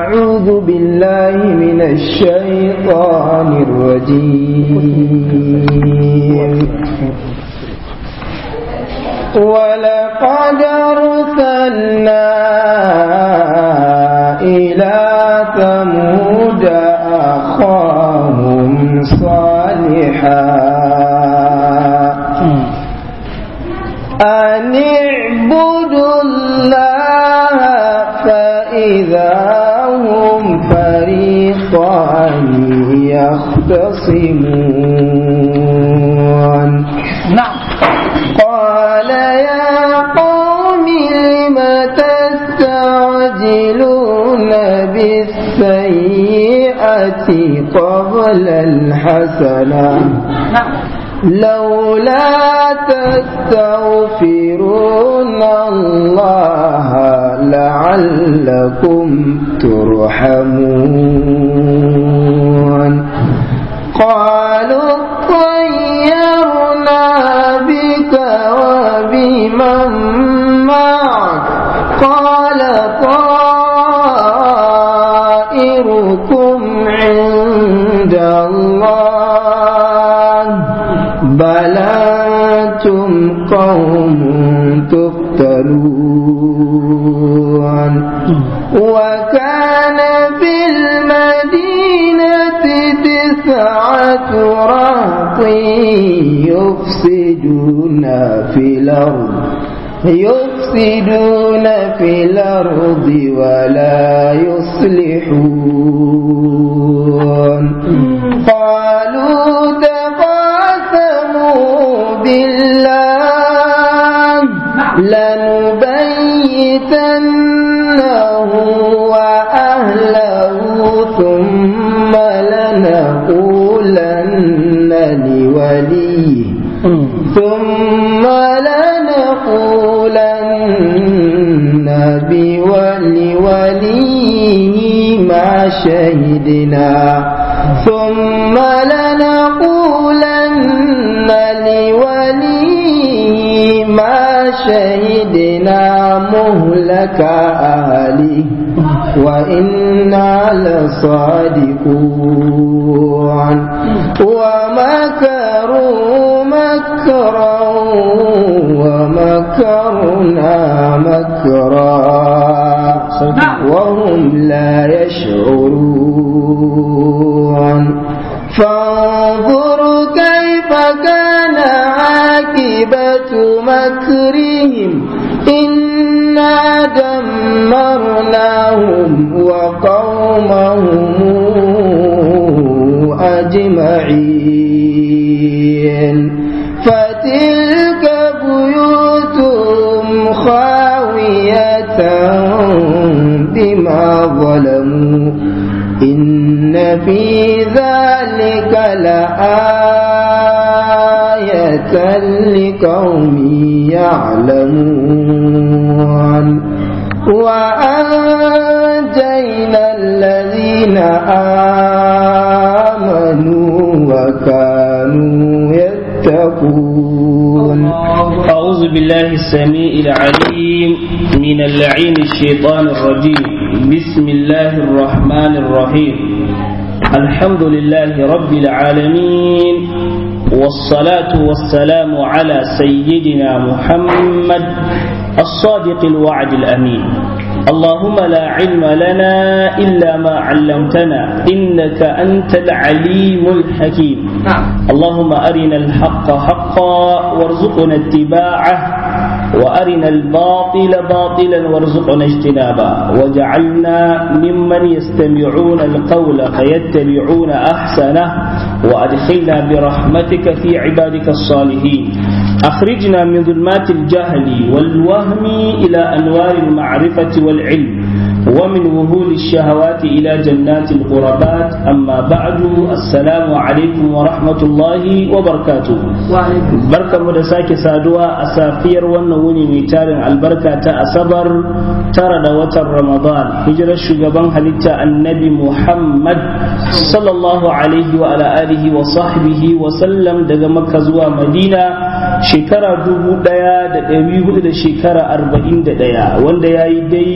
أعوذ بالله من الشيطان الرجيم ولقد أرسلنا إلى ثمود أخاهم صالحا أن اعبدوا الله فإذا هم فريقان يختصمون نعم قال يا قوم لم تستعجلون بالسيئة قبل الحسنة نعم لولا تستغفرون الله لعلكم ترحمون قالوا طيرنا بك وبمن معك قال طائركم عند الله بل أنتم قوم تفتنون وكان في المدينة تسعة رهط يفسدون في الأرض يفسدون في الأرض ولا يصلحون قالوا تقاسموا بالله لنبيتنه وأهله ثم لنقولن لوليه ثم لنقولن بوليه ما شهدنا ثم لنقولن لوليه ما شهدنا مهلك أهله وإنا لصادقون ومكروا مكرا ومكرنا مكرا وهم لا يشعرون فانظر كيف كان عاقبة مكرهم إنا دمرناهم وقومهم أجمعين فتلك بيوتهم خاوية بما ظلموا إن في ذلك لآية لقوم يعلمون وأنجينا الذين آمنوا وكانوا يتقون أعوذ بالله السميع العليم من اللعين الشيطان الرجيم بسم الله الرحمن الرحيم الحمد لله رب العالمين والصلاة والسلام على سيدنا محمد الصادق الوعد الأمين اللهم لا علم لنا إلا ما علمتنا إنك أنت العليم الحكيم اللهم أرنا الحق حقا وارزقنا اتباعه وأرنا الباطل باطلا وارزقنا اجتنابه وجعلنا ممن يستمعون القول فيتبعون أحسنه وأدخلنا برحمتك في عبادك الصالحين أخرجنا من ظلمات الجهل والوهم إلى أنوار المعرفة والعلم ومن وهول الشهوات إلى جنات القربات أما بعد السلام عليكم ورحمة الله وبركاته بركة مدساك سادوا أسافير ونوني ميتار البركة أصبر ترى دوات رمضان هجر الشقبان هلتا النبي محمد صلى الله عليه وعلى آله وصحبه وسلم دقى مكة زوا مدينة shekara dubu ɗaya da ɗari hudu da shekara arba'in da ɗaya wanda ya yi daidai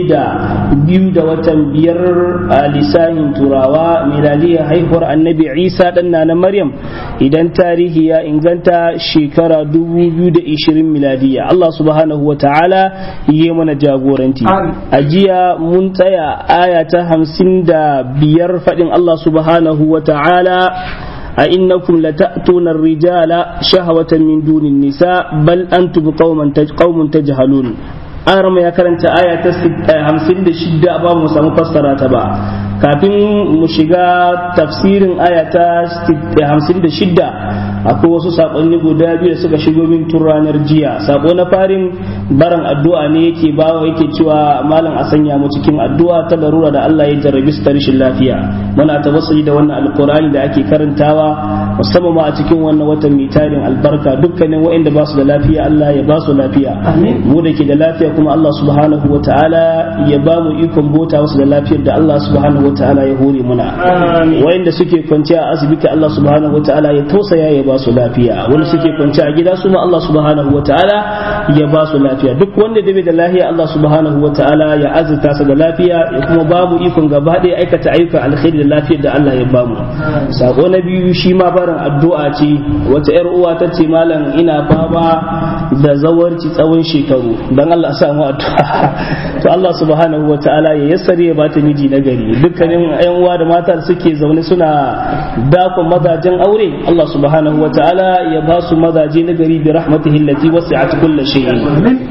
da biyu da watan biyar a lisanin turawa miladiyar haihuwar annabi isa dan na maryam idan tarihi ya inganta shekara 2020 miladiya Allah subhanahu wa ta'ala yi mana jagoranci a jiya mun tsaya aya ta hamsin da biyar faɗin Allah subhanahu wa ta'ala أئنكم لتأتون الرجال شهوة من دون النساء بل أنتم قوم قوم تجهلون أرم يا كرنت آية همسين شدة أبا موسى مفسرة تبع kafin mu shiga tafsirin aya ta 56 akwai wasu sakonni guda biyu da suka shigo min tun ranar jiya sako na farin baran addu'a ne yake bawa yake cewa malam a sanya mu cikin addu'a ta larura da Allah ya jarrabi su ta rashin lafiya muna tawassuli da wannan alqur'ani da ake karantawa musamman ma a cikin wannan watan mai tarin albarka dukkanin waɗanda ba su da lafiya Allah ya ba su lafiya mu da ke da lafiya kuma Allah subhanahu wa ta'ala ya ba mu ikon bota wasu da lafiyar da Allah subhanahu wa ta'ala ya hore muna wayanda suke kwanciya a asibiti Allah subhanahu wa ta'ala ya tausaya ya ba su lafiya wanda suke kwanciya a gida su ma Allah subhanahu wa ta'ala ya ba su lafiya duk wanda da bai da lafiya Allah subhanahu wa ta'ala ya azurta sa da lafiya ya kuma babu ikon gaba ɗaya aikata ayyukan alkhairi da lafiyar da Allah ya bamu sako na biyu shi ma barin addu'a ce wata yar uwa ta ce malam ina fama da zawarci tsawon shekaru dan Allah samu addu'a to Allah subhanahu wa ta'ala ya yassare ya bata miji na gari dukkanin yan uwa da mata da suke zaune suna dakon mazajen aure Allah subhanahu wa ta'ala ya ba su mazaje na gari bi rahmatihi allati wasi'at kulli shay'in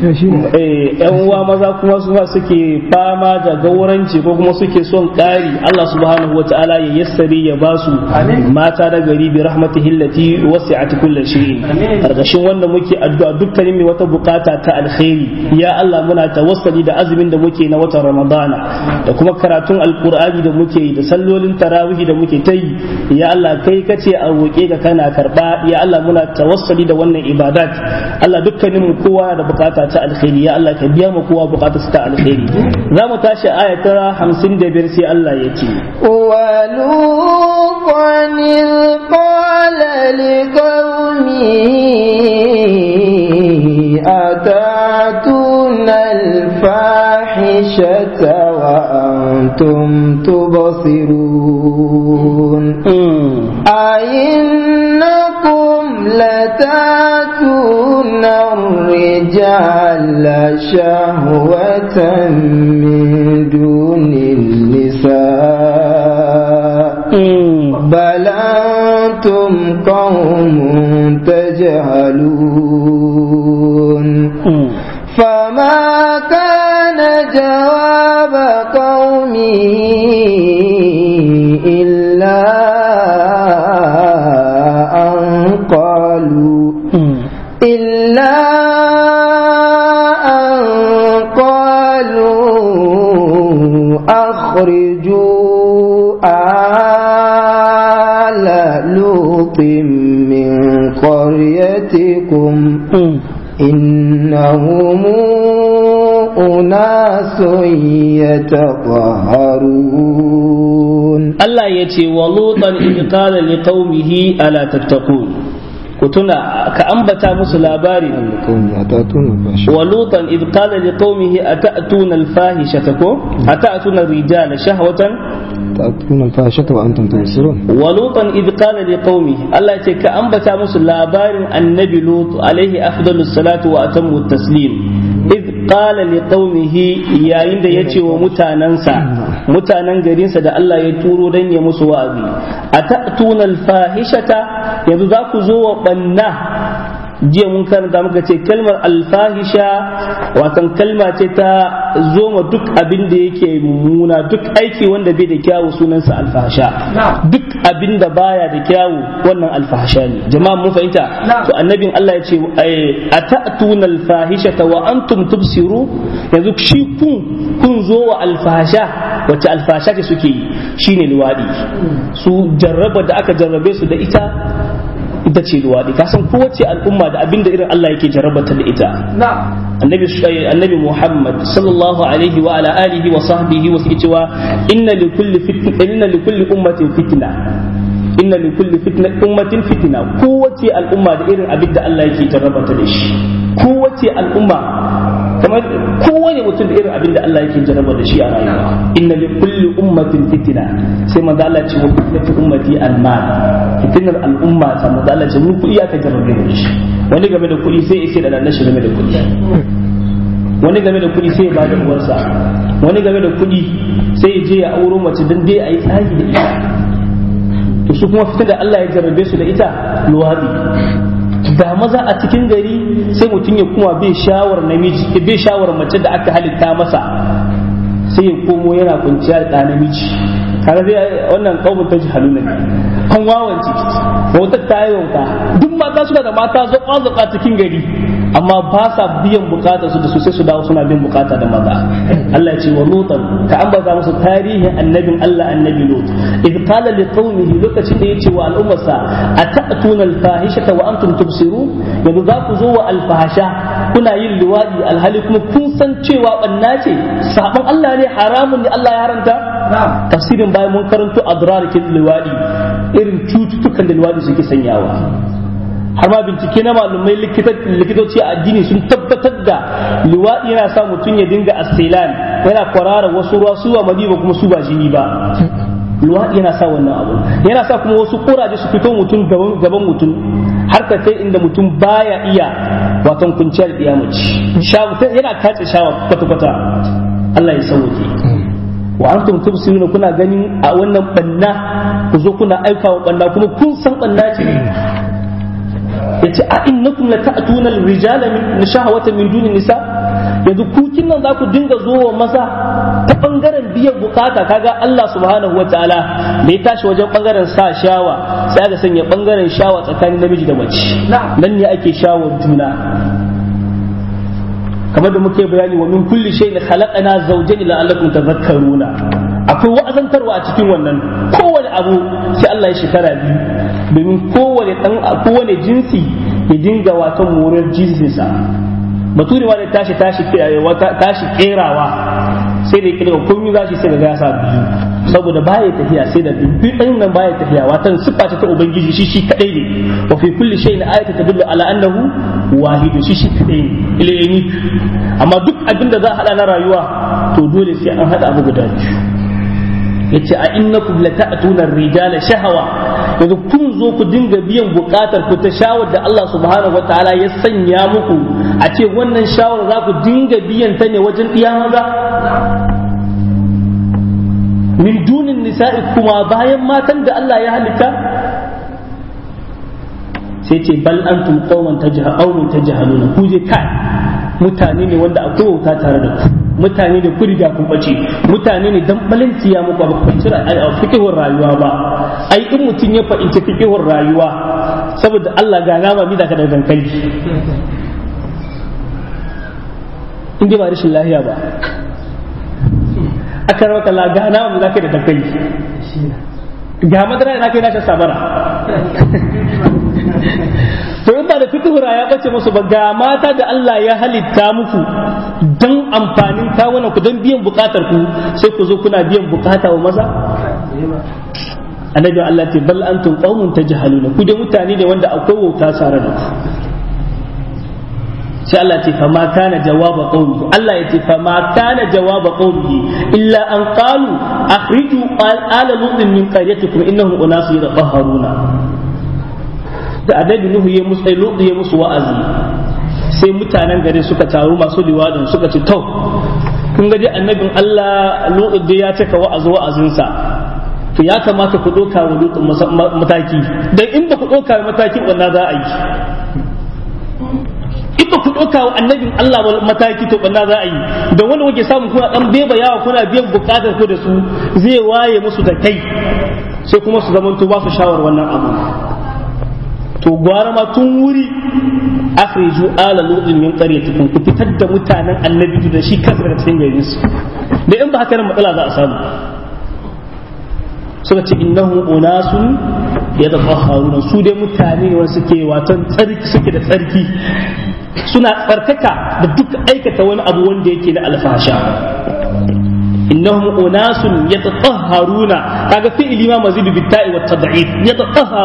eh yan uwa maza kuma su ma suke fama da gauranci ko kuma suke son ƙari Allah subhanahu wa ta'ala ya yassare ya ba su mata na gari bi rahmatihi allati wasi'at kulli shay'in karkashin wanda muke addu'a dukkanin mai wata bukata ta alkhairi ya Allah muna tawassali da azumin da muke na watan Ramadana da kuma karatun alkur'ani da muke yi da sallolin tarawihi da muke ta yi ya Allah kai kace a roƙe ka kana karba ya Allah muna tawassali da wannan ibadat Allah dukkanin mu kowa da bukata ta alkhairi ya Allah ka biya mu kowa bukata ta alkhairi za mu tashi aya ta 55 sai Allah ya ce ولوطا إذ قال لقومه أتاتون الفاحشة وأنتم تبصرون أئنكم لتاتون الرجال شهوة من دون النساء بل أنتم قوم تجهلون فما كان جواب قومه إلا أن قالوا إلا أن قالوا أخرجوا آل لوط من قريتكم إنهم أناس يتطهرون الله يتي ولوطا إذ قال لقومه ألا تتقون كتنا كأنبتا مسلاباري ولوطا إذ قال لقومه أتأتون الفاحشة أتأتون الرجال شهوة تأتون الفاحشة وأنتم تبصرون ولوطا إذ قال لقومه الله يتي كأنبتا مسلاباري النبي لوط عليه أفضل الصلاة وأتم التسليم إذ قال لقومه يا عند يتي ومتاننسا mutanen garinsa da Allah ya turo don ya musu wa'azi a ta'tuna alfahishata yanzu za ku zo wa banna jiya mun karanta muka ce kalmar alfahisha watan kalma ce ta zo ma duk abin da yake mummuna duk aiki wanda bai da kyawu sunansa alfahasha duk abin da baya da kyawu wannan alfahasha ne jama'a mun fahimta to annabin Allah ya ce a ta'tuna alfahishata wa antum tubsiru yanzu shi kun kun zo wa alfahasha wacce alfahasha ce suke yi shine liwadi su jarraba da aka jarrabe su da ita ita ce luwaɗi ka san kowace al'umma da abin da irin Allah yake jarrabata da ita annabi annabi Muhammad sallallahu alaihi wa ala alihi wa sahbihi wa cewa inna li kulli fitna inna li kulli ummatin fitna inna li kulli fitna ummatin fitna kowace al'umma da irin abin da Allah yake jarrabata da shi kowace al'umma kamar kowane mutum da irin abin da Allah yake jarraba da shi a rayuwa inna li kulli ummatin fitina sai manzo Allah ce wa fitnatu ummati al-mal fitnar al'umma ta manzo Allah ce mu kuɗi aka jarrabe da shi wani game da kuɗi sai ya ce da nan shi game da kuɗi wani game da kuɗi sai ya bada uwarsa wani game da kuɗi sai ya je ya auro mace dan dai a yi tsari da ita to su kuma fitar da Allah ya jarrabe su da ita luwaɗi da maza a cikin gari sai mutum ya kuma bai shawar namiji bai shawar mace da aka halitta masa sai ya komo yana kwanciya da ɗa namiji kaga zai wannan kaumun ta ji haluna ne an wawance wautar ta yi wauta duk mata suna da mata zaɓa zaɓa cikin gari amma ba sa biyan bukatar su da su sai su dawo suna biyan bukata da maza Allah ya ce wa lutan ka ambata musu tarihin annabin Allah annabi lut id qala li qaumihi lokacin da yace wa al'ummarsa atatuna al-fahishata wa antum tubsirun yanzu za ku zo wa al-fahisha kuna yin liwadi alhali kuma kun san cewa banna ce sabon Allah ne haramun ne Allah ya haranta tafsirin bayan mun karanto adrar kin liwadi irin cututtukan da liwadi suke sanyawa har ma bincike na malumai likitoci a addini sun tabbatar da liwaɗi yana sa mutum ya dinga asilan yana kwarara wasu ruwa su ba madi ba kuma su ba jini ba luwaɗi yana sa wannan abu yana sa kuma wasu kuraje su fito mutum gaban mutum har ka kai inda mutum baya iya watan kunciyar kiyamaci yana kace shawa kwata-kwata Allah ya sauke wa antum tubsiruna kuna ganin a wannan banna ku zo kuna aika wa banna kuma kun san banna ce yace a innakum la ta'tuna al-rijala min shahawatan min duni nisa yanzu ku nan za ku dinga zo wa maza ta bangaren biyan bukata kaga Allah subhanahu wa ta'ala da ya tashi wajen bangaren sa shawa sai aka sanya bangaren shawa tsakanin namiji da mace nan ne ake shawar juna kamar da muke bayani wa min kulli shay'in khalaqana zawjayn la'allakum tadhakkaruna akwai wa'azantarwa a cikin wannan kowane abu sai Allah ya shekara biyu domin kowane dan kowane jinsi ya dinga watan morar jinsinsa bature ma da tashi tashi tashi kerawa sai da kirga komai za shi sai ga sa biyu saboda baya tafiya sai da biyu ɗan nan baya tafiya watan siffa ta ubangiji shi shi kadai ne wa fi kulli shay'in ayatu tadullu ala annahu wahidu shi shi kadai ne ilayni amma duk abin da za a hada na rayuwa to dole sai an hada abu guda biyu yace a innakum lata'tuna ar-rijala shahawa yanzu kun zo ku dinga biyan bukatar ku ta shawar da Allah subhanahu wataala ya sanya muku a ce wannan shawar za ku dinga biyan ta ne wajen iya maza min dunin nisa'i kuma bayan matan da Allah ya halitta sai ce bal antum qauman tajhalun tajhaluna ku je kai mutane ne wanda akwai wauta tare da ku mutane da ku riga kun bace mutane ne dan balantiya muku ba ku cira a fikihun rayuwa ba ai in mutum ya fahimci fikihun rayuwa saboda Allah ga nama mi da ka da dankali in dai ba rashin lahiya ba aka rawa kalla ga nama mi da ka da dankali ga madara na kai na sabara to in ba da fikihura ya bace musu ba ga mata da Allah ya halitta muku don amfanin kawunan ku don biyan bukatar ku sai ku zo kuna biyan bukata wa maza annabi Allah ce bal antum qaumun tajhaluna ku da mutane ne wanda akwai wauta tare da ku sai Allah ce fama kana jawaba qaumihi Allah ya ce fama kana jawaba qaumihi illa an qalu akhriju ala lutin min qaryatikum innahum unasu yatahharuna da annabi Nuhu ya musu Lutu ya musu wa'azi sai mutanen gari suka taru masu liwadin suka ce to kun ga dai annabin Allah Lutu da ya cika wa'azi wa'azinsa to ya kamata ku doka wa Lutu mataki dan in ba ku doka matakin wannan za a yi in ba ku doka wa annabin Allah mataki to banna za a yi da wanda kuke samu kuna dan beba yawa kuna biyan bukatar ku da su zai waye musu da kai sai kuma su zamanto ba su shawar wannan abu to gwara ma tun wuri akhriju ala lutin min qaryatikum ku fitar da mutanen annabi da shi kansa daga cikin garin su da in ba haka nan matsala za a samu suka ce innahu unasun yatafahharuna su dai mutane ne wanda suke watan tsarki suke da tsarki suna tsarkaka da duk aikata wani abu wanda yake na alfasha innahum unasun yatatahharuna kaga fi'ili ma mazidu bitta'i wat tad'if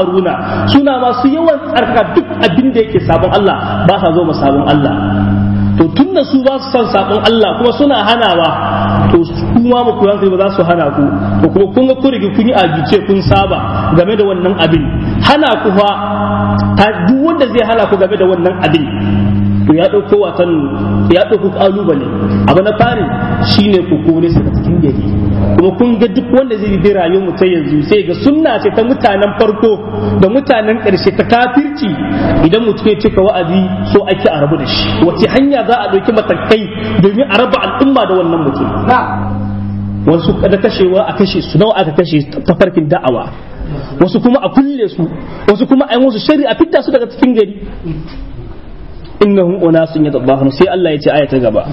yatatahharuna suna masu yawan tsarkaka duk abin da yake sabon Allah ba sa zo ma sabon Allah to tunda su ba su san sabon Allah kuma suna hanawa to kuma mu koyan ba za su hana ku to kuma kun ga kun rige kun yi agice kun saba game da wannan abin hana ku fa ta duk wanda zai hana ku game da wannan abin to ya ɗauko watan ya ɗauko ƙalubale abu na fari shine ku kore su daga cikin gari kuma kun ga duk wanda zai bi rayuwar mu ta yanzu sai ga sunna ce ta mutanen farko da mutanen ƙarshe ta kafirci idan mutum ya cika wa'azi so ake a rabu da shi wace hanya za a ɗauki matakai domin a raba al'umma da wannan mutum wasu da kashewa a kashe su nawa aka kashe ta farkin da'awa wasu kuma a kulle su wasu kuma a yi musu shari'a fitta su daga cikin gari innahum unasun yatadahharun sai Allah ya ce aya ta gaba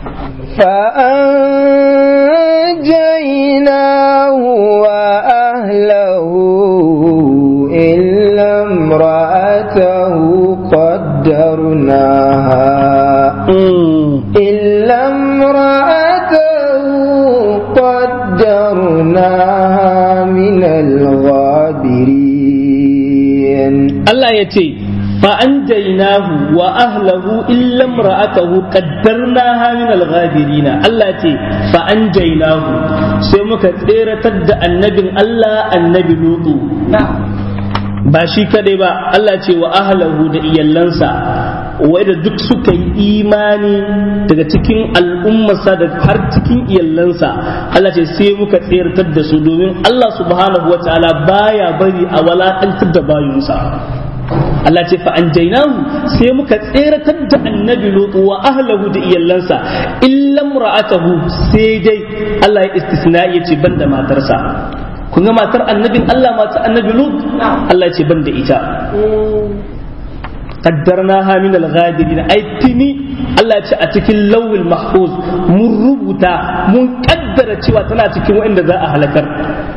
فأنجيناه وأهله إلا امرأته قدرناها إلا امرأته قدرناها من الغابرين Allah ya ce فأنجيناه وأهله إلا امرأته قدرناها من الغابرين الله تي فأنجيناه سيمك تيرة تد النبي الله النبي لوط ba shi kadai ba Allah ce wa ahlahu da iyallansa wadda duk suka yi imani daga cikin al'ummarsa da har cikin iyallansa Allah ce sai muka tseratar da su domin Allah subhanahu wa ta'ala baya bari a walakantar da bayunsa Allah ce fa an sai muka tseratar da annabi lutu wa ahlahu da iyallansa illa ra'atahu sai dai Allah ya istisna ya ce banda matarsa kun ga matar annabin Allah matar annabi lut Allah ya ce banda ita qaddarnaha min al-ghadirin ai tini Allah ya ce a cikin lawil mahfuz mun rubuta mun kaddara cewa tana cikin waɗanda za a halakar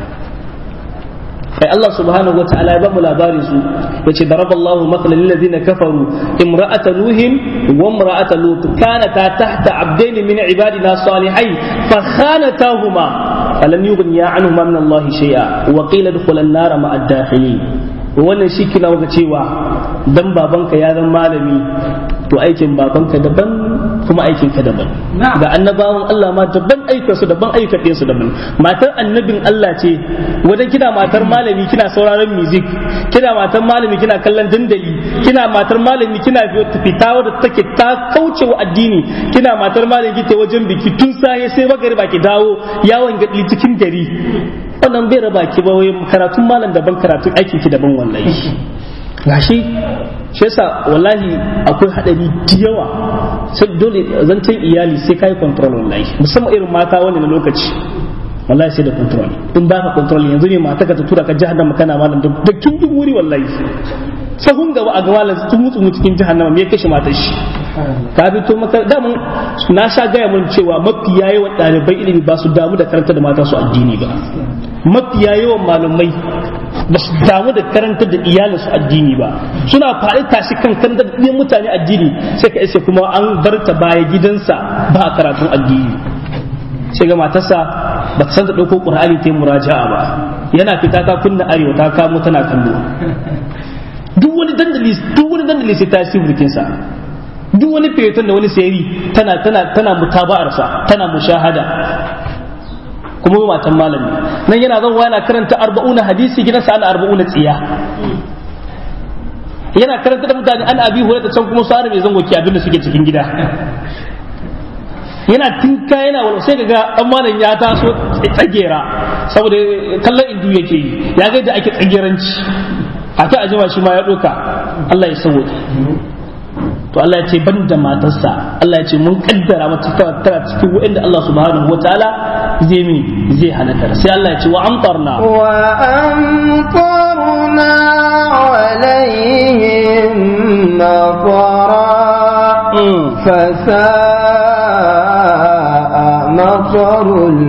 ai Allah subhanahu wataala ya bamu labarin su yace daraballahu mathalan lil ladina kafaru imra'ata nuhin wa imra'ata lut kanata tahta abdain min ibadina salihain fa khanatahuma falam yughniya anhuma min Allah shay'a wa qila dukhulan nar ma'a ad-dakhilin wannan shi kina maka cewa dan babanka ya zama malami to aikin babanka daban kuma aikin ka daban ga annabawan Allah ma daban ayyukan su daban ayyukan su daban matar annabin Allah ce wajen kina matar malami kina sauraron music kina matar malami kina kallon dandali kina matar malami kina fita wadda take ta kauce wa addini kina matar malami kike wajen biki tun saye sai magariba ki dawo yawon gadi cikin gari wannan bai raba ki ba wai karatun malam daban karatun aikin ki daban wallahi gashi shi yasa wallahi akwai hadari da yawa sai dole zancen iyali sai kai control wallahi musamman irin mata wani na lokaci wallahi sai da control in ba ka control yanzu ne mata ka ta tura ka jahannama kana malam da kin duk wuri wallahi sahun gaba a ga malam tun mutu mu cikin jahannama me kashe matar shi ka fito maka daman na sha gaya mun cewa mafiya yawan ɗalibai ilimi ba su damu da karanta da mata su addini ba mafiya yawan malamai ba su damu da karanta da iyalin su addini ba suna faɗi tashi kan kan da mutane addini sai ka iske kuma an bar ta baya gidansa ba a karatun addini sai ga matarsa ba ta san da ɗauko ƙur'ani ta yi muraja'a ba yana fita ta kunna arewa ta kamo tana kallo duk wani dandali duk wani dandali sai ta yi sa duk wani feton da wani sayari tana tana tana mutaba'arsa tana mushahada kuma matan malami nan yana zan yana karanta arba'una hadisi gidansa ana arba'una tsiya yana karanta da mutane an abi hore da can kuma su arabe zango ki abin da suke cikin gida yana tinka yana wani sai ga dan malam ya taso tsagera saboda kallon indu yake yi ya ga da ake tsageranci a ta ajima shi ma ya doka Allah ya sauke to Allah ya ce ban da matarsa Allah ya ce mun kaddara mata tana cikin wa'anda Allah subhanahu wataala zai mi zai halaka sai Allah ya ce wa amtarna wa amtarna alaihim mafara fasa'a mafarul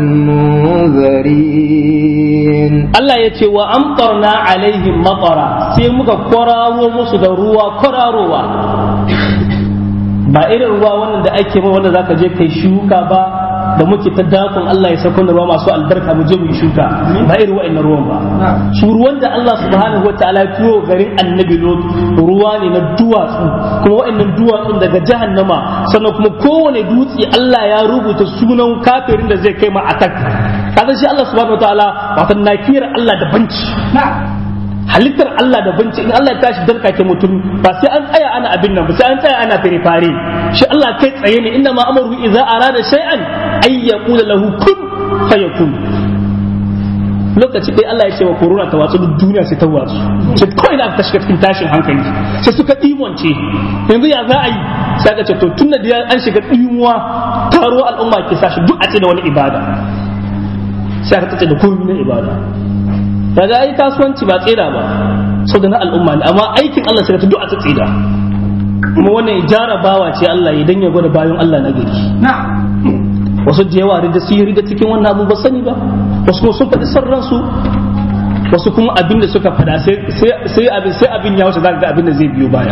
munzirin Allah ya ce wa amtarna alaihim matara sai muka kwararo musu da ruwa kwararowa ba irin ruwa wannan da ake mai wanda zaka je kai shuka ba da muke ta dakon Allah ya sauko da ruwa masu albarka mu je mu yi shuka ba irin wa'annan ruwan ba su ruwan da Allah subhanahu wa ta'ala ya turo garin annabi lot ruwa ne na duwatsu kuma wa'annan duwatsun daga jahannama sannan kuma kowane dutse Allah ya rubuta sunan kafirin da zai kai ma attack kaga shi Allah subhanahu wa ta'ala wato nakiyar Allah da banci halittar Allah da banci in Allah ya tashi darka ke mutum ba sai an tsaya ana abin nan ba sai an tsaya ana fare shi Allah kai tsaye ne inda ma amaru idza arada shay'an ay yaqula lahu kun fayakun lokaci dai Allah ya ce wa corona ta watsu duk duniya sai ta watsu sai kawai da aka shiga cikin tashin hankali sai suka dimonce yanzu ya za a yi sai aka ce to tunda da an shiga dimuwa taro al'umma ke sashi duk a ce da wani ibada sai aka tace da komai na ibada kaga ai kasuwanci ba tsira ba sau da na al'umma ne amma aikin Allah sai ta duk a tsira kuma wannan jarabawa ce Allah ya dan ya gwada bayan Allah na gari wasu da yawa da su yi da cikin wannan abu ba sani ba wasu kuma sun faɗi sarransu wasu kuma abin da suka faɗa sai abin sai abin ya wuce za ga abin da zai biyo baya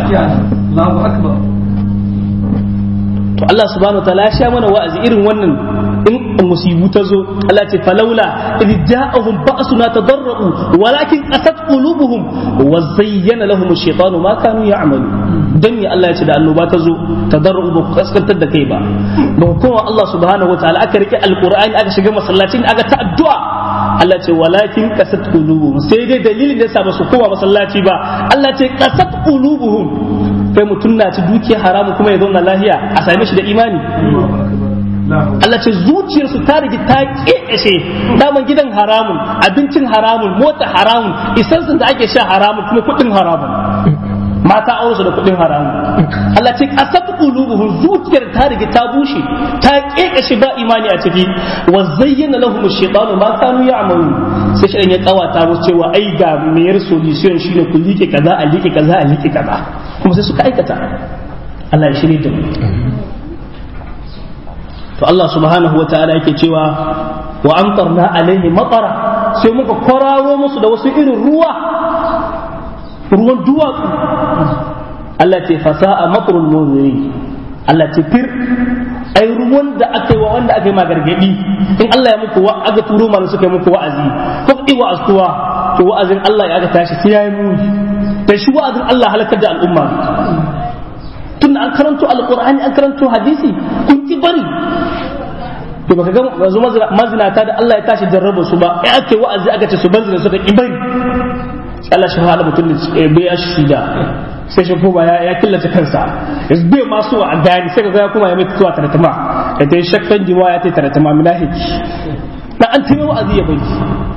to Allah subhanahu wa ta'ala ya sha mana wa'azi irin wannan in musibu ta zo Allah ce falaula idh ja'ahum ba'suna tadarru walakin qasat qulubuhum wa zayyana lahum ash-shaytanu ma kanu ya'malu dan ya Allah ya ce da annoba ta zo tadarru ba ku kaskantar da kai ba ba kuma Allah subhanahu wataala aka rike alqur'ani aka shiga masallacin aka ta addu'a Allah ce walakin qasat qulubuhum sai dai dalilin da yasa ba su koma masallaci ba Allah ce qasat qulubuhum kai mutum na ci dukiya haramu kuma ya zauna lahiya a same shi da imani Allah ce zuciyarsu ta rigi ta ƙeƙashe daman gidan haramun abincin haramun mota haramun isansun da ake sha haramun kuma kuɗin haramun mata aure da kuɗin haramun Allah ce kasat qulubuhum zuciyar ta rigi ta bushe ta ƙeƙashe ba imani a ciki wa zayyana lahum ash-shaytanu ma kanu ya'malun sai shi ya kawata musu cewa ai ga mayar solution shine ku like kaza a like kaza a like kaza kuma sai suka aikata Allah ya shirye da mu to Allah subhanahu wa ta'ala yake cewa wa amtarna alaihi matara sai muka kwararo musu da wasu irin ruwa ruwan duwatsu Allah ce fasa'a matrul munziri Allah ce fir ai ruwan da aka yi wa wanda aka yi ma gargadi in Allah ya muku wa aka turo mana suka yi muku wa'azi ko ki wa'azuwa to wa'azin Allah ya aka tashi sai yayi muni da shi wa'azin Allah halakar da al'umma tun an karanto alqur'ani an karanto hadisi kun ki bari to baka ga yanzu mazinata da Allah ya tashi jarraba su ba ai ake wa'azi aka ce su banzina suka ki bari Allah shi hala mutum da bai shi da sai shi kuma ya killace kansa yanzu bai ma so a gani sai ga ya kuma ya mai tuwa taratama ya ta yi shakkan jiwa ya ta yi taratama minahiki na an taimaka wa'azi ya bai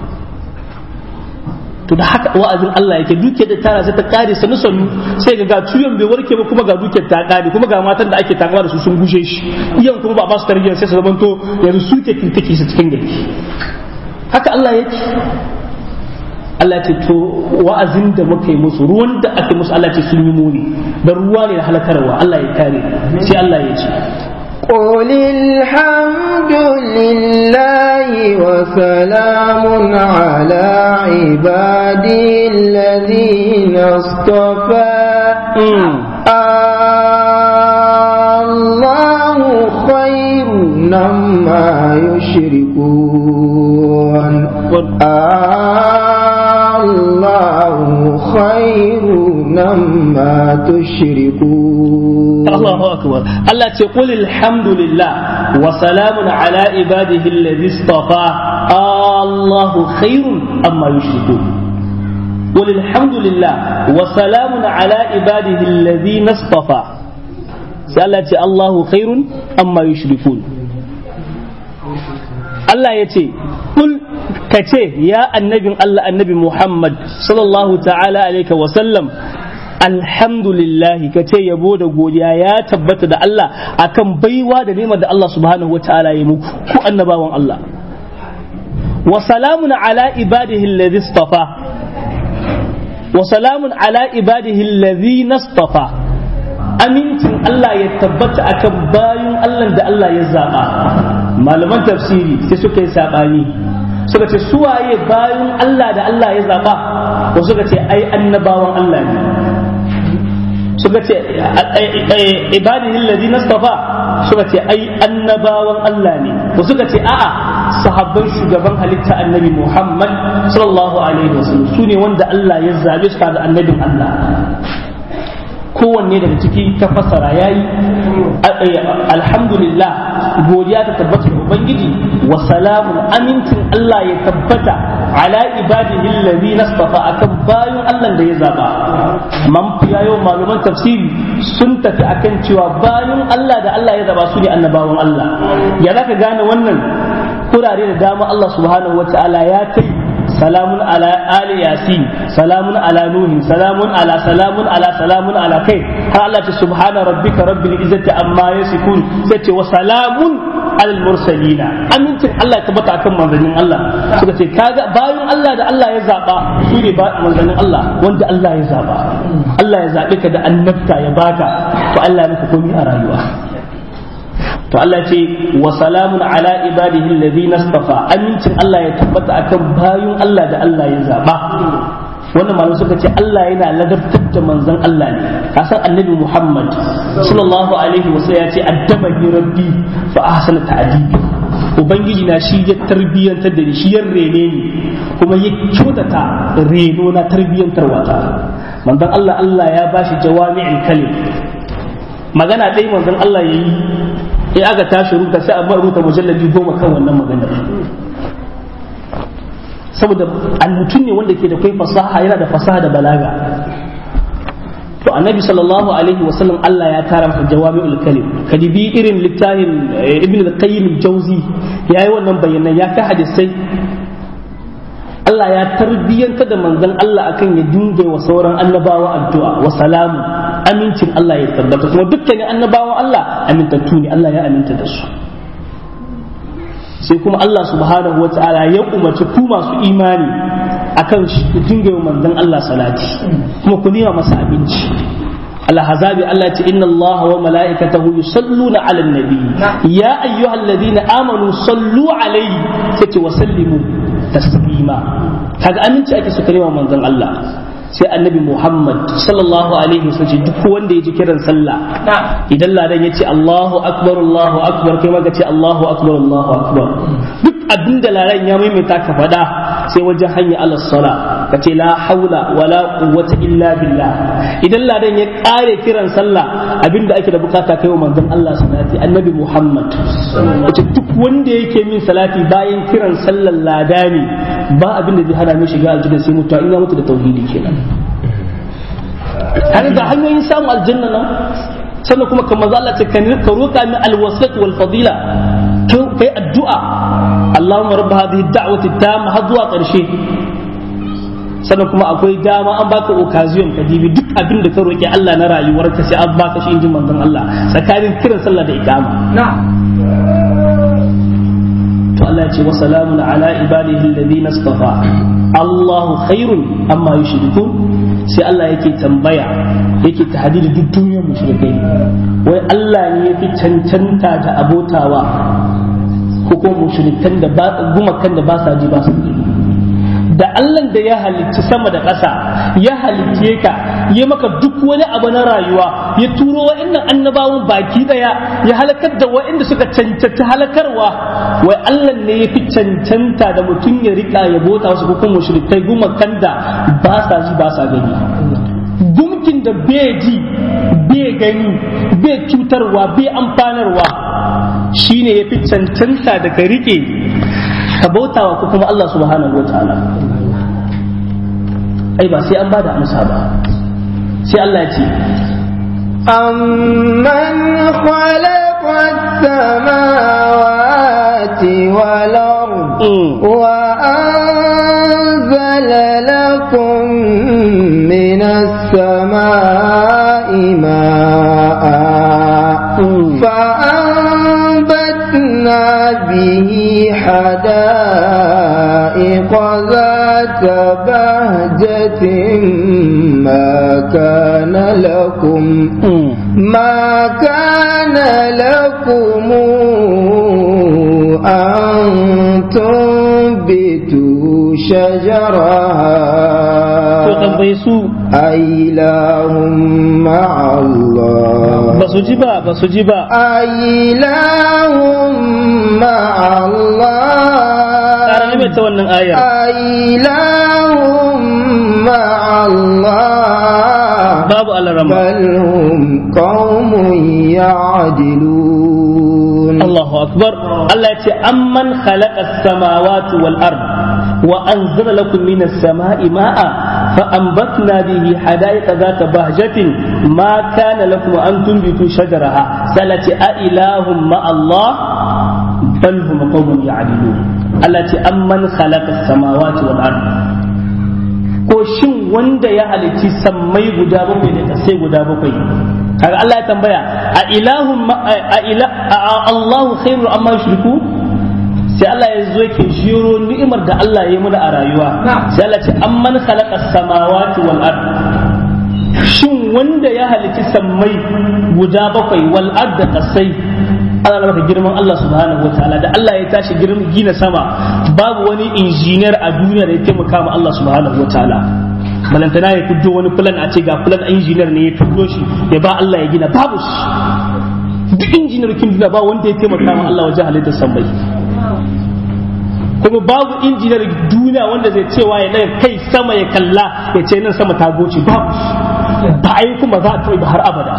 to da haka wa'azin Allah yake duke da tara sai ta kare sanu sanu sai ga ga tuyon bai warke ba kuma ga dukiyar ta kare kuma ga matan da ake takama da su sun gushe shi iyan kuma ba ba su tarbiyyar sai su zamanto yanzu su ke take su cikin gari haka Allah yake Allah ce to wa'azin da muka yi musu ruwan da ake musu Allah ce sun yi muni da ruwa ne da halakarwa Allah ya kare sai Allah ya ce قل الحمد لله وسلام على عبادي الذين اصطفى الله خير مما يشركون الله خير مما تشركون الله أكبر الله تقول الحمد لله وسلام على عباده الذي اصطفى الله خير أما يشركون قل الحمد لله وسلام على عباده الذين اصطفى سألت الله خير أما يشركون الله يتي قل كتي يا النبي الله النبي محمد صلى الله تعالى عليه وسلم alhamdulillahi ka ce yabo da godiya ya tabbata da Allah akan baiwa da nema da Allah subhanahu wataala ya muku ku annabawan Allah wa salamun ala ibadihi alladhi istafa wa salamun ala ibadihi alladhi nastafa amincin Allah ya tabbata akan bayin Allah da Allah ya zaba malaman tafsiri sai suka yi sabani suka ce suwaye bayin Allah da Allah ya zaba ko suka ce ai annabawan Allah ne suka ce ibadihi alladhi nastafa suka ce ai annabawan Allah ne ba suka ce a'a sahabban shugaban halitta annabi Muhammad sallallahu alaihi wasallam su ne wanda Allah ya zabe su da annabin Allah kowanne daga ciki ta fasara yayi alhamdulillah godiya ta tabbata ga ubangiji wa salamun amincin Allah ya tabbata ala ibadihi alladhina istafa akan bayan Allah da ya zaba man fiyayo maluman tafsiri sun tafi akan cewa bayan Allah da Allah ya zaba su ne annabawan Allah ya zaka gane wannan kurare da dama Allah subhanahu wataala ya kai salamun ala ali yasin salamun ala nuhin salamun ala salamun ala salamun ala kai har Allah ce subhana rabbika rabbil izzati amma yasifun sai ce wa salamun alal mursalina amincin Allah ya tabbata akan manzannin Allah suka ce kaga bayan Allah da Allah ya zaba su ne ba manzannin Allah wanda Allah ya zaba Allah ya zabe ka da annabta ya baka to Allah ya maka komai a rayuwa to Allah ce wa salamun ala ibadihi alladhina istafa amincin Allah ya tabbata akan bayun Allah da Allah ya zaba wannan malamai suka ce Allah yana ladabtar da manzon Allah ne kasan annabi Muhammad sallallahu alaihi wasallam ya ce addabani rabbi fa ahsana ta'dibi ubangiji na shi ya tarbiyantar da ni shi ya rene ni kuma ya kyautata reno na tarbiyantarwa ta manzon Allah Allah ya bashi jawami'in kalim magana dai manzon Allah yayi in aka tashi rubuta sai a rubuta mujalladi goma kan wannan maganar saboda mutum ne wanda ke da kai fasaha yana da fasaha da balaga to annabi sallallahu alaihi wasallam Allah ya tara masa jawami'ul kalim kadibi irin littafin ibn al-qayyim al-jawzi yayi wannan bayanan ya ka hadisai Allah ya tarbiyanta da manzon Allah akan ya dinga wa sauran annabawa addu'a wa salamu amincin Allah ya tabbata kuma dukkanin annabawan Allah amintattu ne Allah ya aminta da su sai kuma Allah subhanahu wa ta'ala ya umarci ku masu imani akan ku dinga wa manzon Allah salati kuma ku nema masa abinci الحزاب الله إن الله وملائكته يصلون على النبي يا أيها الذين آمنوا صلوا عليه وسلموا taslima kaga aminci ake suka nema manzon Allah sai annabi Muhammad sallallahu alaihi wasallam duk wanda ya ji kiran sallah idan ladan ya ce Allahu akbar Allahu akbar kai ma ka ce Allahu akbar Allahu akbar duk abinda ladan ya maimaita ka faɗa sai wajen hanya ala sala ka ce la haula wala quwwata illa billah idan ladan ya kare kiran sallah abinda ake da bukata kai wa manzon Allah salati annabi Muhammad wace duk wanda yake min salati bayan kiran sallar ladani ba abin da zai hana mai shiga aljanna sai mutuwa in ya mutu da tauhidi kenan har ga hanyoyin samun aljanna nan sannan kuma kamar za Allah ce ka roƙa min alwasat wal fadila kai addu'a Allahumma rabb hadhihi da'wati tamma har zuwa ƙarshe sannan kuma akwai dama an baka occasion ka dibi duk abin da ka roƙi Allah na rayuwarka sai an baka shi injin manzon Allah tsakanin kiran sallah da iqama to Allah ya ce wa salamun ala ibadihi alladhina istafa Allahu khairun amma yushrikun sai Allah yake tambaya yake tahdidi duk duniyar mushrikai wai Allah ne yafi cancanta da abotawa ko kuma mushrikan da ba gumakan da ba sa ji ba su da Allah da ya halicci sama da ƙasa ya halicce ka ya maka duk wani abu na rayuwa ya turo wa'annan annabawan baki daya ya halakar da wa'anda suka cancanta halakarwa wai Allah ne ya fi cancanta da mutum ya rika ya bota wasu ko kuma mushrikai gumakan da ba sa ji ba sa gani gumkin da bai ji bai gani bai cutarwa bai amfanarwa shine ya fi cancanta da ka rike ka bautawa ko kuma Allah subhanahu wa ta'ala ai ba sai an ba da amsa ba sai Allah ya ce أمن خلق السماوات والأرض وأنزل لكم من السماء ماء فأنبتنا به حدائق ذات بهجة ما كان لكم ما كان لكم أن تنبتوا تنبت شجرها to tambaye su أإله مع الله ba su ji ba ba su ji ba أإله مع ƙara الله mai ta wannan ayar أإله مع الله babu alarama بل هم قوم يعدلون Allahu akbar Allah ya ce amman khalaqa samawati wal ard wa anzala lakum minas sama'i ma'a fa anbatna bihi hadaiqa zata bahjatin ma kana lakum an tunbitu shajaraha salati a ilahum ma Allah bal hum qawmun ya'dilun Allah ce amman khalaqa samawati wal ard ko shin wanda ya halicci sammai guda bakwai da kasai guda bakwai kaga Allah ya tambaya a ilahun ma- a ila a Allahu khairu amma yushriku sai Allah ya zo yake jiro ni'imar da Allah ya yi mana a rayuwa sai Allah ce amman khalaqa samawati wal ard shin wanda ya halicci sammai guda bakwai wal ard da kasai ana maka girman Allah subhanahu wataala da Allah ya tashi girman gina sama babu wani injiniyar a duniya da ya taimaka ma Allah subhanahu wataala balantana ya fiddo wani plan a ce ga plan injiniyar ne ya fiddo shi ya ba Allah ya gina babu shi duk injiniyar kin duniya ba wanda ya taimaka ma Allah wajen halittar sammai kuma babu injiniyar duniya wanda zai cewa ya daga kai sama ya kalla ya ce nan sama ta goce babu shi ba a yi kuma za a taɓa har abada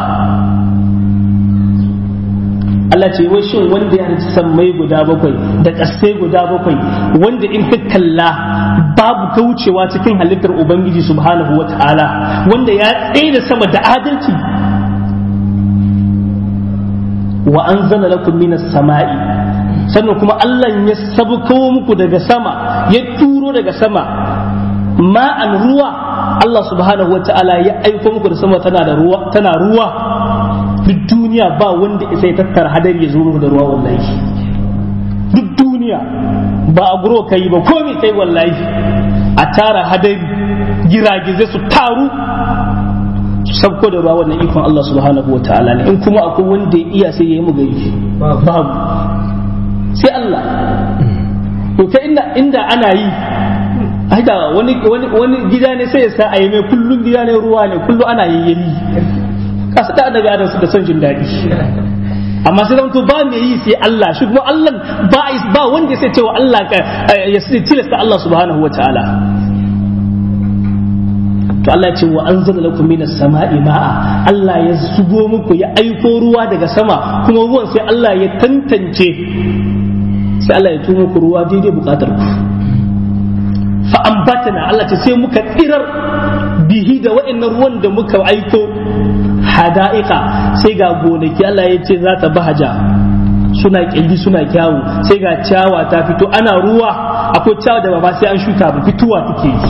Allah ce wai shin wanda ya halicci sammai guda bakwai da ƙasai guda bakwai wanda in ka kalla babu kaucewa cikin halittar Ubangiji subhanahu wa ta'ala wanda ya tsaye da sama da adalci wa an zana lakum minas sama'i sannan kuma Allah ya sabuko muku daga sama ya turo daga sama ma'an ruwa Allah subhanahu wa ta'ala ya aiko muku da sama tana da ruwa tana ruwa duk duniya ba wanda isa ya tattara hadari ya zo muku da ruwa wallahi duk duniya ba a guro kai ba komai kai wallahi a tara hadari giragizai su taru su sabko da ruwa wannan ikon Allah subhanahu wa ta'ala ne in kuma akwai wanda ya iya sai ya yi mu gari babu sai Allah to ta inda inda ana yi haka wani wani wani gida ne sai ya sa a yi mai kullun gida ne ruwa ne kullun ana yayyali kasu da annabi adam su da son jin daɗi amma sai zanto ba mai yi sai Allah shi kuma Allah ba ba wanda sai cewa Allah ka ya tilasta Allah subhanahu wataala to Allah ya ce wa anzala lakum minas sama'i ma'a Allah ya zubo muku ya aiko ruwa daga sama kuma ruwan sai Allah ya tantance sai Allah ya tumo muku ruwa daidai bukatar ku fa ambatana Allah ce sai muka tsirar bihi da wa'annan ruwan da muka aiko hada'ika sai ga gonaki Allah ya ce za ta bahaja suna kyalli suna kyawu sai ga ciyawa ta fito ana ruwa akwai ciyawa da ba sai an shuka ba fituwa take yi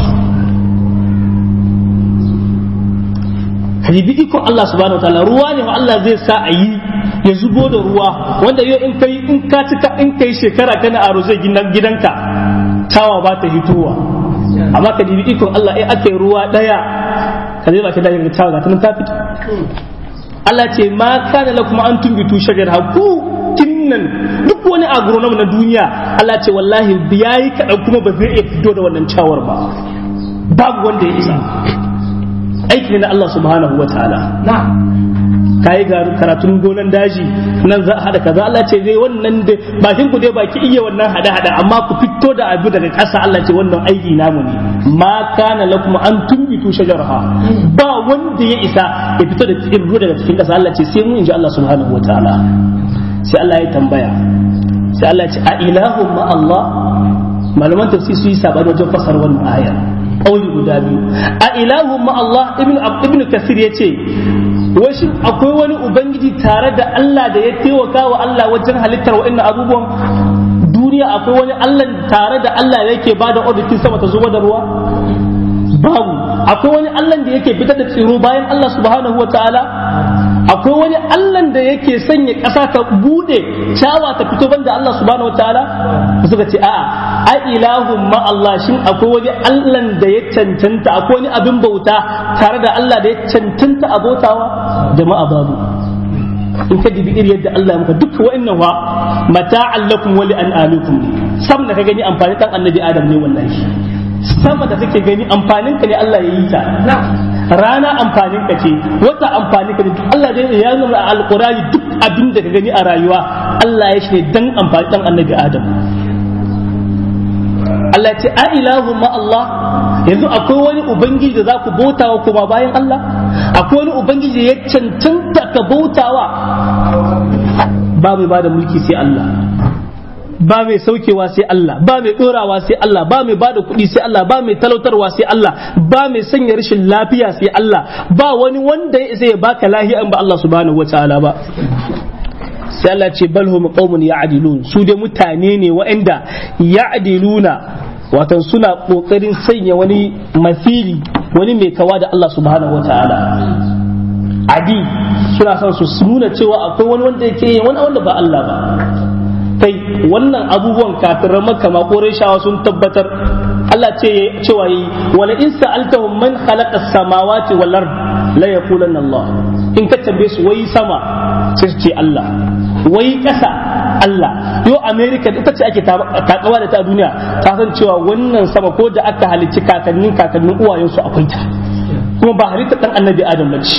kadibi iko Allah subhanahu wataala ruwa ne wa Allah zai sa a yi ya zubo da ruwa wanda yau in kai in ka cika in kai shekara kana aro zai gidanka tawa ba ta hitowa amma ka dibi ikon Allah eh ake ruwa daya ka zai baki daga tawa ga ta fito Allah ce ma kana lakum an tumbitu shajar haku kinnan duk wani agronom na duniya Allah ce wallahi yayi kadan kuma ba zai iya fito da wannan cawar ba babu wanda ya isa aiki ne na Allah subhanahu wa ta'ala kayi ga karatun gonan daji nan za a hada kaza Allah ce zai wannan da bakin ku dai baki iya wannan hada hada amma ku fito da abu daga ƙasa Allah ce wannan aiki namu ne ma kana lakum an tumbitu shajarha ba wanda ya isa ya fito da tsirru daga cikin ƙasa Allah ce sai mu inji Allah subhanahu wataala sai Allah ya tambaya sai Allah ya ce a ilahu ma Allah malaman tafsir su yi sabani wajen fasar wannan ayar kauli guda biyu a ilahu ma Allah ibnu ibnu kasir yace wai shin akwai wani ubangiji tare da Allah da ya taimaka wa Allah wajen halittar wa'annan abubuwan duniya akwai wani Allah tare da Allah da yake bada auditin sama ta zuba da ruwa babu akwai wani Allah da yake fitar da tsiro bayan Allah subhanahu wa ta'ala akwai wani Allah da yake sanya ƙasa ta bude cawa ta fito banda Allah subhanahu wa ta'ala suka ce a'a a ilahun ma Allah shin akwai wani Allah da ya cancanta akwai wani abin bauta tare da Allah da ya cancanta a bautawa jama'a babu in ka dibi iri yadda Allah ya maka duk wa'annan wa mata'an lakum wa li'an'alukum sam da ka gani amfanin dan annabi adam ne wallahi sama da kake gani amfanin ka ne Allah ya yi ta rana amfanin ka ce wata amfanin ka ne Allah dai ya nuna a alqurani duk abin da ka gani a rayuwa Allah ya shi ne dan amfani dan annabi adam Allah ce a ilahu ma Allah yanzu akwai wani ubangiji da za ku bautawa kuma bayan Allah akwai wani ubangiji da ya cancanta ka bautawa ba mai bada mulki sai Allah ba mai saukewa sai Allah ba mai dorawa sai Allah ba mai bada kuɗi sai Allah ba mai talautarwa sai Allah ba mai sanya rashin lafiya sai Allah ba wani wanda ya isa ya baka lahiya in ba Allah subhanahu wataala ba sai Allah ce bal hum qaumun ya'dilun su dai mutane ne waɗanda ya'diluna watan suna kokarin sanya wani masili wani mai kawa da Allah subhanahu wataala adi suna son su nuna cewa akwai wani wanda yake wani wanda ba Allah ba kai wannan abubuwan kafiran makka ma shawa sun tabbatar Allah ce cewa yi wala in sa'altahum man khalaqa as-samawati wal ard la yaqulanna Allah in ka tambaye su wai sama sai su ce Allah wai kasa Allah yo America ita ce ake takawa da ta duniya ta san cewa wannan sama ko da aka halicci kakannin kakannin uwayensu akwai ta kuma ba halitta dan annabi Adam bace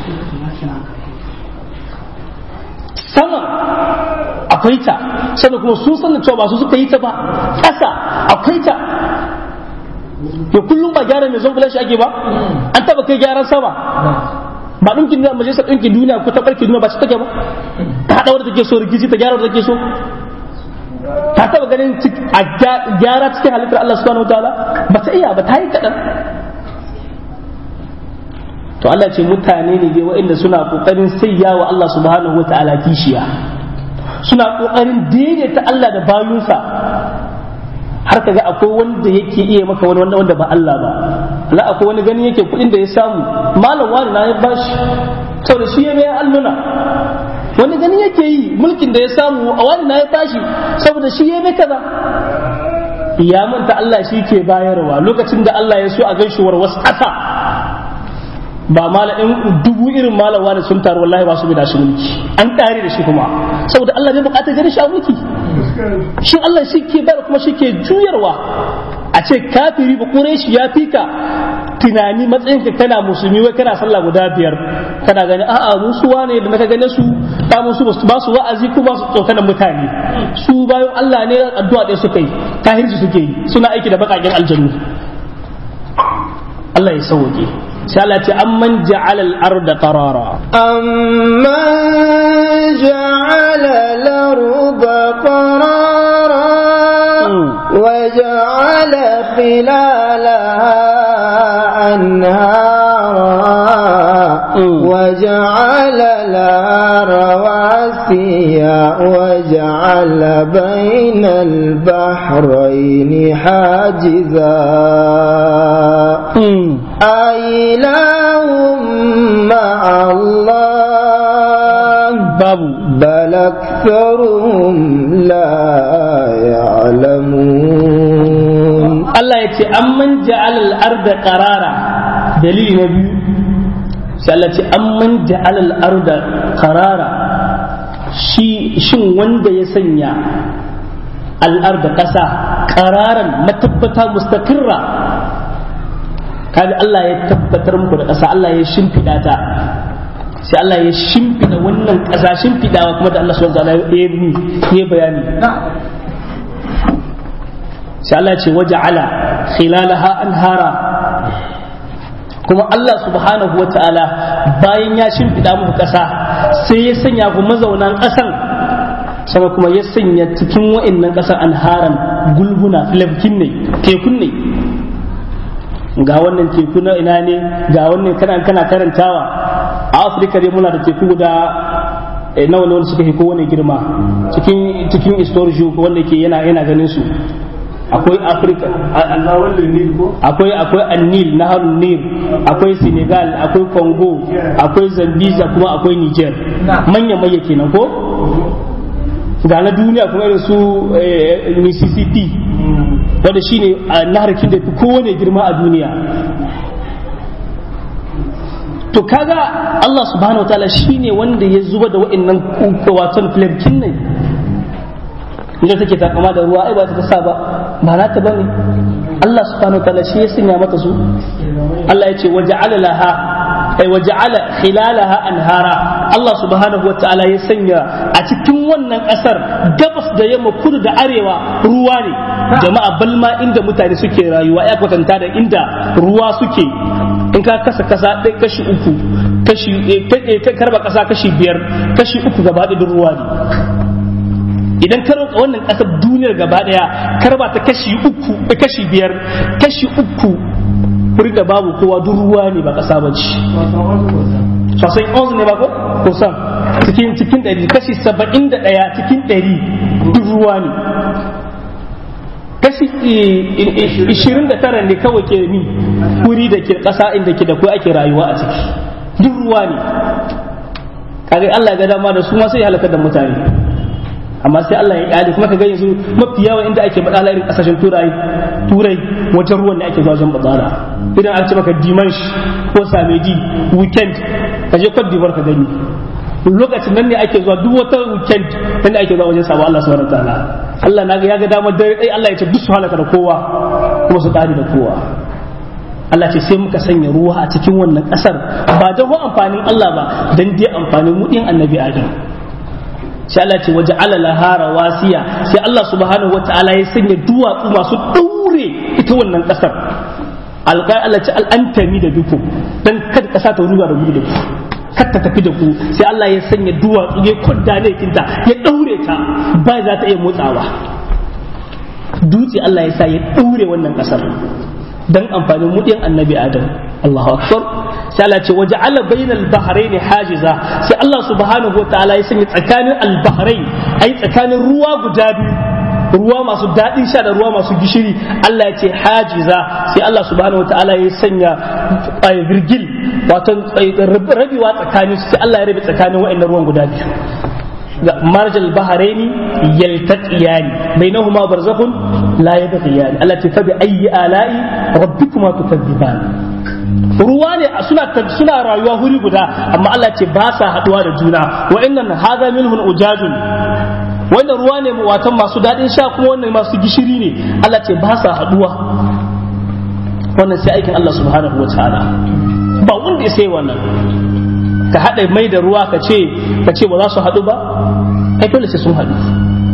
sama akwai ta sannan kuma sun san cewa ba su suka yi ta ba ƙasa akwai ta ya kullum ba gyara mai zon shi ake ba an taba kai gyaran sama ba ɗinkin duniya majalisar ɗinkin duniya ko ta ɓarkin duniya ba ci take ba ta haɗa wadda take so rikici ta gyara wadda take so ta taba ganin a gyara cikin halittar Allah subhanahu wa ta'ala ba ta iya ba ta yi kaɗan to Allah ce mutane ne dai waɗanda suna ƙoƙarin sayya wa Allah subhanahu wa ta'ala kishiya suna ƙoƙarin daidaita Allah da bayunsa har kaga akwai wanda yake iya maka wani wanda wanda ba Allah ba la akwai wani gani yake kuɗin da ya samu malam wani na ya bashi saboda shi ya mai alluna wani gani yake yi mulkin da ya samu a wani na ya bashi saboda shi ya mai kaza ya manta Allah shi ke bayarwa lokacin da Allah ya so a gaishuwar wasu ƙasa ba mala in dubu irin malawa da sun taru wallahi ba su bi da shi mulki an kare da shi kuma saboda Allah bai bukatar gani shi a mulki shi Allah shi ke bayar kuma shi ke juyarwa a ce kafiri ba kure shi ya fika tunani matsayin ka kana musulmi wai kana sallah guda biyar kana gani a'a musu wane da naka gane su ta musu ba su wa'azi ko ba su tsokanan mutane su bayan Allah ne addu'a ɗaya suka yi kahirci suke yi suna aiki da bakakin aljannu Allah ya sauke sai Allah ce amman ja'ala al-arda qarara amman ja'ala al-arda qarara wa ja'ala khilalaha anhara wa ja'ala laha rawasiya wa ja'ala bayna al-bahrayni hajiza أإله مع الله babu بل أكثرهم لا يعلمون Allah ya ce amman ja'ala al-arda qarara dalili na biyu sai Allah ce amman ja'ala al-arda qarara shi shin wanda ya sanya al-arda kasa qararan matabbata mustaqirra kaga Allah ya tabbatar muku da ƙasa Allah ya shimfiɗa ta sai Allah ya shimfiɗa wannan ƙasa shimfiɗawa kuma da Allah subhanahu wa ta'ala ya yi bayani sai Allah ce waje ala khilalaha anhara kuma Allah subhanahu wa ta'ala bayan ya shimfiɗa muku ƙasa sai ya sanya ku mazaunan ƙasan sama kuma ya sanya cikin wa'innan ƙasar anharan gulbuna filafkin ne tekun ne ga wannan teku na ina ne ga wannan kana kana karantawa a afirka dai muna da teku guda nawa ne wanda suka fi kowane girma cikin cikin storage wanda ke yana yana ganin su akwai afirka akwai akwai annil na harun nil akwai senegal akwai congo akwai zambia kuma akwai niger manya manya kenan ko ga na duniya kuma irin su mississippi wanda shine naharkin da fi kowane girma a duniya to kaga Allah subhanahu wa ta'ala shine wanda ya zuba da wa'annan watan filarkin nan inda take takama da ruwa ai ba ta sa ba ba na ta bane Allah subhanahu wa ta'ala shi ya sanya mata su Allah ya ce waja'ala laha ay waja'ala khilalaha anhara Allah subhanahu wa ta'ala ya sanya a cikin wannan kasar gabas da yamma kudu da arewa ruwa ne jama'a balma inda mutane suke rayuwa ya kwatanta da inda ruwa suke in ka kasa kasa ɗaya kashi uku kashi ka karba kasa kashi biyar kashi uku gaba da ruwa ne idan ka roƙa wannan ƙasar duniyar gaba ɗaya karba ta kashi uku kashi biyar kashi uku wurin da babu kowa duk ruwa ne ba ƙasa ba ce sosai onze ne ba ko kusan cikin cikin ɗari kashi saba'in da ɗaya cikin ɗari duk ruwa ne kashi ishirin da tara ne kawai ke mi wuri da ke ƙasa inda ke da ko ake rayuwa a ciki duk ruwa ne kaga Allah ga dama da su ma sai ya halaka da mutane amma sai Allah ya kyale kuma ka ga yanzu mafi yawa inda ake badala irin kasashen turai turai wajen ruwan ne ake zuwa wajen badala idan an ce maka dimansh ko samedi weekend ka je Cote d'Ivoire ka gani lokacin nan ne ake zuwa duk wata weekend nan ne ake zuwa wajen sabo Allah subhanahu wataala Allah na ga ya ga damar dare dai Allah ya ce duk su halaka da kowa kuma su kare da kowa Allah ce sai muka sanya ruwa a cikin wannan kasar ba don amfanin Allah ba dan dai amfanin mu din annabi Adam sai Allah ce waje alala hara wasiya sai Allah subhanahu wataala ya sanya duwatsu masu daure ita wannan kasar alƙai Allah ce al'antami da duku dan kada kasa ta ruga da gudu da ku kar ta tafi da ku sai Allah ya sanya duwatsu ya kwanda ne kinta ya daure ta ba za ta iya motsawa dutse Allah ya sa ya daure wannan kasar dan amfanin mudiyan annabi Adam Allahu akbar sai Allah ce waje ala bainal bahrain hajiza sai Allah subhanahu wa ta'ala ya sanya tsakanin al bahrain ai tsakanin ruwa guda biyu ruwa masu daɗin sha da ruwa masu gishiri Allah ya ce hajiza sai Allah subhanahu wa ta'ala ya sanya virgil wato rabewa tsakanin sai Allah ya rabe tsakanin wa'annan ruwan guda biyu مرج البحرين يلتقيان بينهما برزخ لا يبغيان التي فبأي آلاء ربكما تكذبان ruwa ne suna suna rayuwa huri guda amma Allah ce ba sa haduwa da juna wa innan hadha minhum ujajun wannan ruwa ne watan masu dadin sha kuma wannan masu gishiri ne Allah ce ba sa haduwa wannan sai aikin Allah subhanahu wa ta'ala ba wanda ya sai wannan ka haɗa mai da ruwa ka ce ka ce ba za su haɗu ba ai dole sai sun haɗu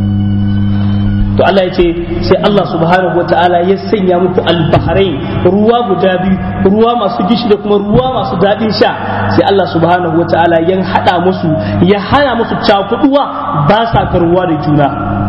to Allah ya ce sai Allah subhanahu wa ta'ala ya sanya muku albahrain ruwa guda biyu ruwa masu gishi da kuma ruwa masu daɗin sha sai Allah subhanahu wa ta'ala ya haɗa musu ya hana musu cakuɗuwa ba sa karuwa da juna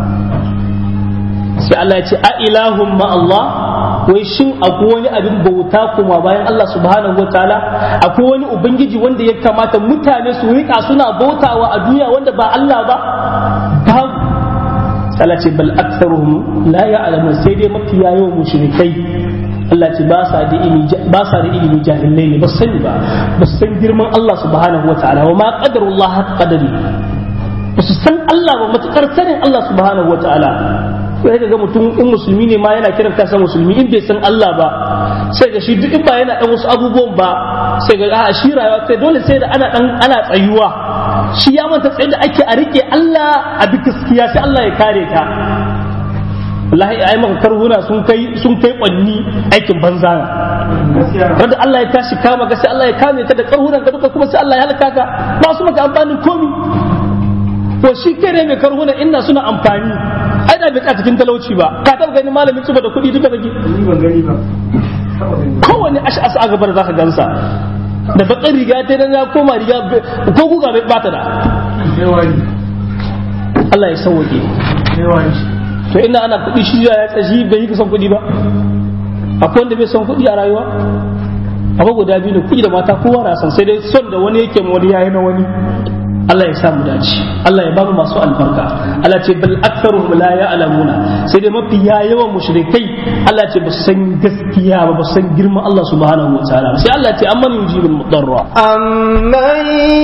sai Allah ya ce a ilahun ma Allah wai shin akwai wani abin bauta kuma bayan Allah subhanahu wa ta'ala akwai wani ubangiji wanda ya kamata mutane su rika suna bautawa a duniya wanda ba Allah ba babu Allah ce bal aktharuhum la ya'lamun sai dai mafi yawan mushrikai Allah ce ba sa da ilimi ba sa da ilimi jahilai ne ba sani ba ba san girman Allah subhanahu wa ta'ala wa ma qadarullah haqq qadari ba su san Allah ba matukar sanin Allah subhanahu wa ta'ala sai ga mutum in musulmi ne ma yana kiran kansa musulmi in bai san Allah ba sai ga shi duk in ba yana dan wasu abubuwan ba sai ga a shi rayuwa sai dole sai da ana dan ana tsayuwa shi ya manta tsaye da ake a rike Allah a bi gaskiya sai Allah ya kare ka wallahi ai maka karhuna sun kai sun kai kwanni aikin banza na wanda Allah ya tashi kama ga sai Allah ya kame ka da karhunan ka duka kuma sai Allah ya halaka ka ba su maka amfanin komi to shi kare mai karhuna inna suna amfani ai da bai cikin talauci ba ka taba ganin malamin tsuba da kuɗi duka kake ban gani ba kowane ash'as a gabar zaka gansa da bakar riga ta dan ya koma riga ko guga bai bata da sai wani Allah ya sauke sai wani to ina ana kuɗi shi ya tsashi bai yi son kuɗi ba akwai wanda bai son kuɗi a rayuwa abu guda biyu da kuɗi da mata kowa na son sai dai son da wani yake ma wani yayi na wani Allah ya samu dace Allah ya bamu masu albarka Allah ce bal aktharuhum la ya'lamuna sai dai mafi yawan mushrikai Allah ce ba su san gaskiya ba ba su san girman Allah subhanahu wa ta'ala sai Allah ce amman yujibul mudarra أمن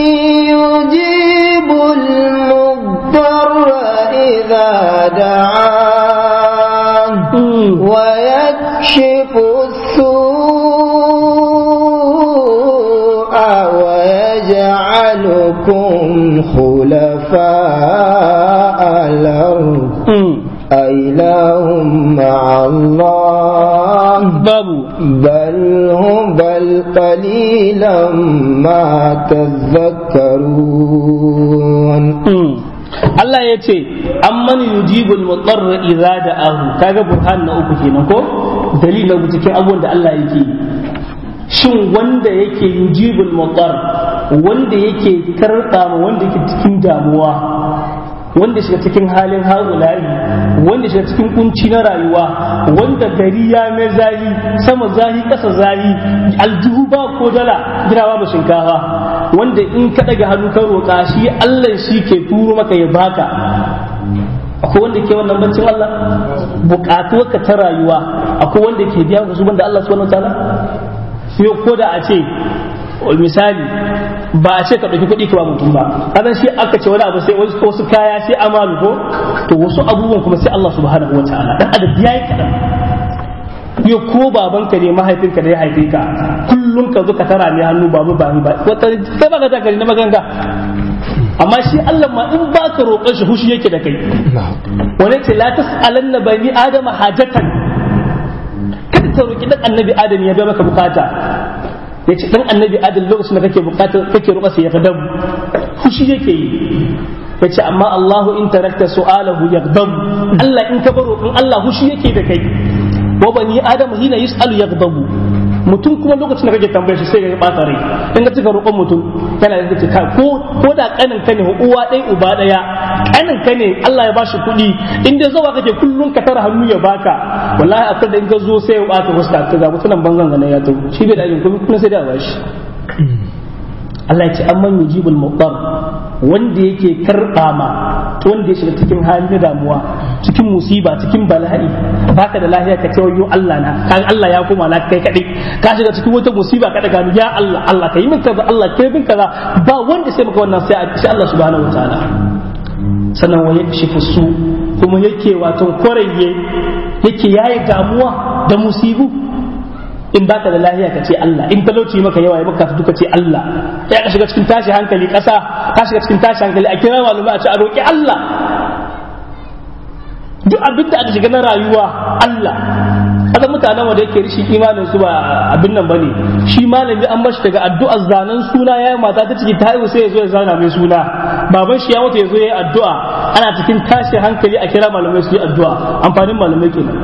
يجيب المضطر إذا دعاه ويكشف السوء ويجعلكم خلفاء الأرض أإله مع الله babu بل هم بل قليلا ما تذكرون Mm. Allah ya ce amman yujibul mutarra idza da'ahu kaga burhan na uku kenan ko dalil na cikin abubuwan da Allah yake yi. shin wanda yake yujibul mutar wanda yake karɓa ma wanda yake cikin damuwa wanda shiga cikin halin haulayi wanda shiga cikin kunci na rayuwa wanda gari ya mai zahi sama zahi ƙasa zahi aljihu ba ko dala ginawa ba shinkafa wanda in ka daga hannu ka roƙa shi Allah shi ke turo maka ya baka akwai wanda ke wannan bancin Allah buƙatuwarka ta rayuwa akwai wanda ke biya ka su banda Allah subhanahu wataala yau ko da a ce misali ba a ce ka ɗauki kuɗi ka ba mutum ba kadan shi aka ce wani abu sai wasu kaya sai amalu ko to wasu abubuwan kuma sai Allah subhanahu wataala dan adam yayi kadan yau ko babanka ne mahaifinka da ya haife ka kullum ka zo ka tara mai hannu babu ba ba wata sai baka ta gari na maganga amma shi Allah ma in baka roƙon shi hushi yake da kai wani ce la tas'alanna bani adama hajatan kada ta roƙi dan annabi adam ya bai maka bukata ya ce dan annabi adam lokacin da kake bukata kake roƙa sai ya ga dabu hushi yake yi ya ce amma Allahu in tarakta su'alahu yaghdab Allah in ka baro in Allah hushi yake da kai wa bani adam hina yus'alu yaghdabu mutum kuma lokacin da kake tambaye shi sai ya bata rai in ka cika roƙon mutum kana da kace ko ko da kanin ka ne uwa ɗaya uba ɗaya kanin ka ne Allah ya bashi kuɗi in dai zawa kake kullun ka tara hannu ya baka wallahi akwai da in ka zo sai ya bata fuska ka ga mutunan banzan ga ya to shi bai da ajin kuma kuma sai da bashi Allah ya ce amman yujibul muqtar wanda yake karɓa ma wanda ya shiga cikin halin damuwa cikin musiba cikin bala'i baka da lafiya ka tawayo Allah na kan Allah ya koma na kai kadai ka shiga cikin wata musiba ka daga ya Allah Allah kai min kaza Allah kai min kaza ba wanda sai maka wannan sai sai Allah subhanahu wataala sannan wa yakshifu su kuma yake wato koraye yake yayi damuwa da musibu in baka da lahiya ka ce Allah in talauci maka yawa ya maka duka ce Allah ya ka shiga cikin tashi hankali ƙasa ka shiga cikin tashi hankali a kira malumai a ce a roƙi Allah duk abin da aka shiga na rayuwa Allah kaga mutanen wanda yake rishi imanin su ba abin nan bane shi malami an bashi daga addu'ar zanen suna ya mata ta ciki ta haihu sai ya zo ya zana mai suna baban shi ya mutu ya zo ya yi addu'a ana cikin tashi hankali a kira malamai su yi addu'a amfanin malamai kenan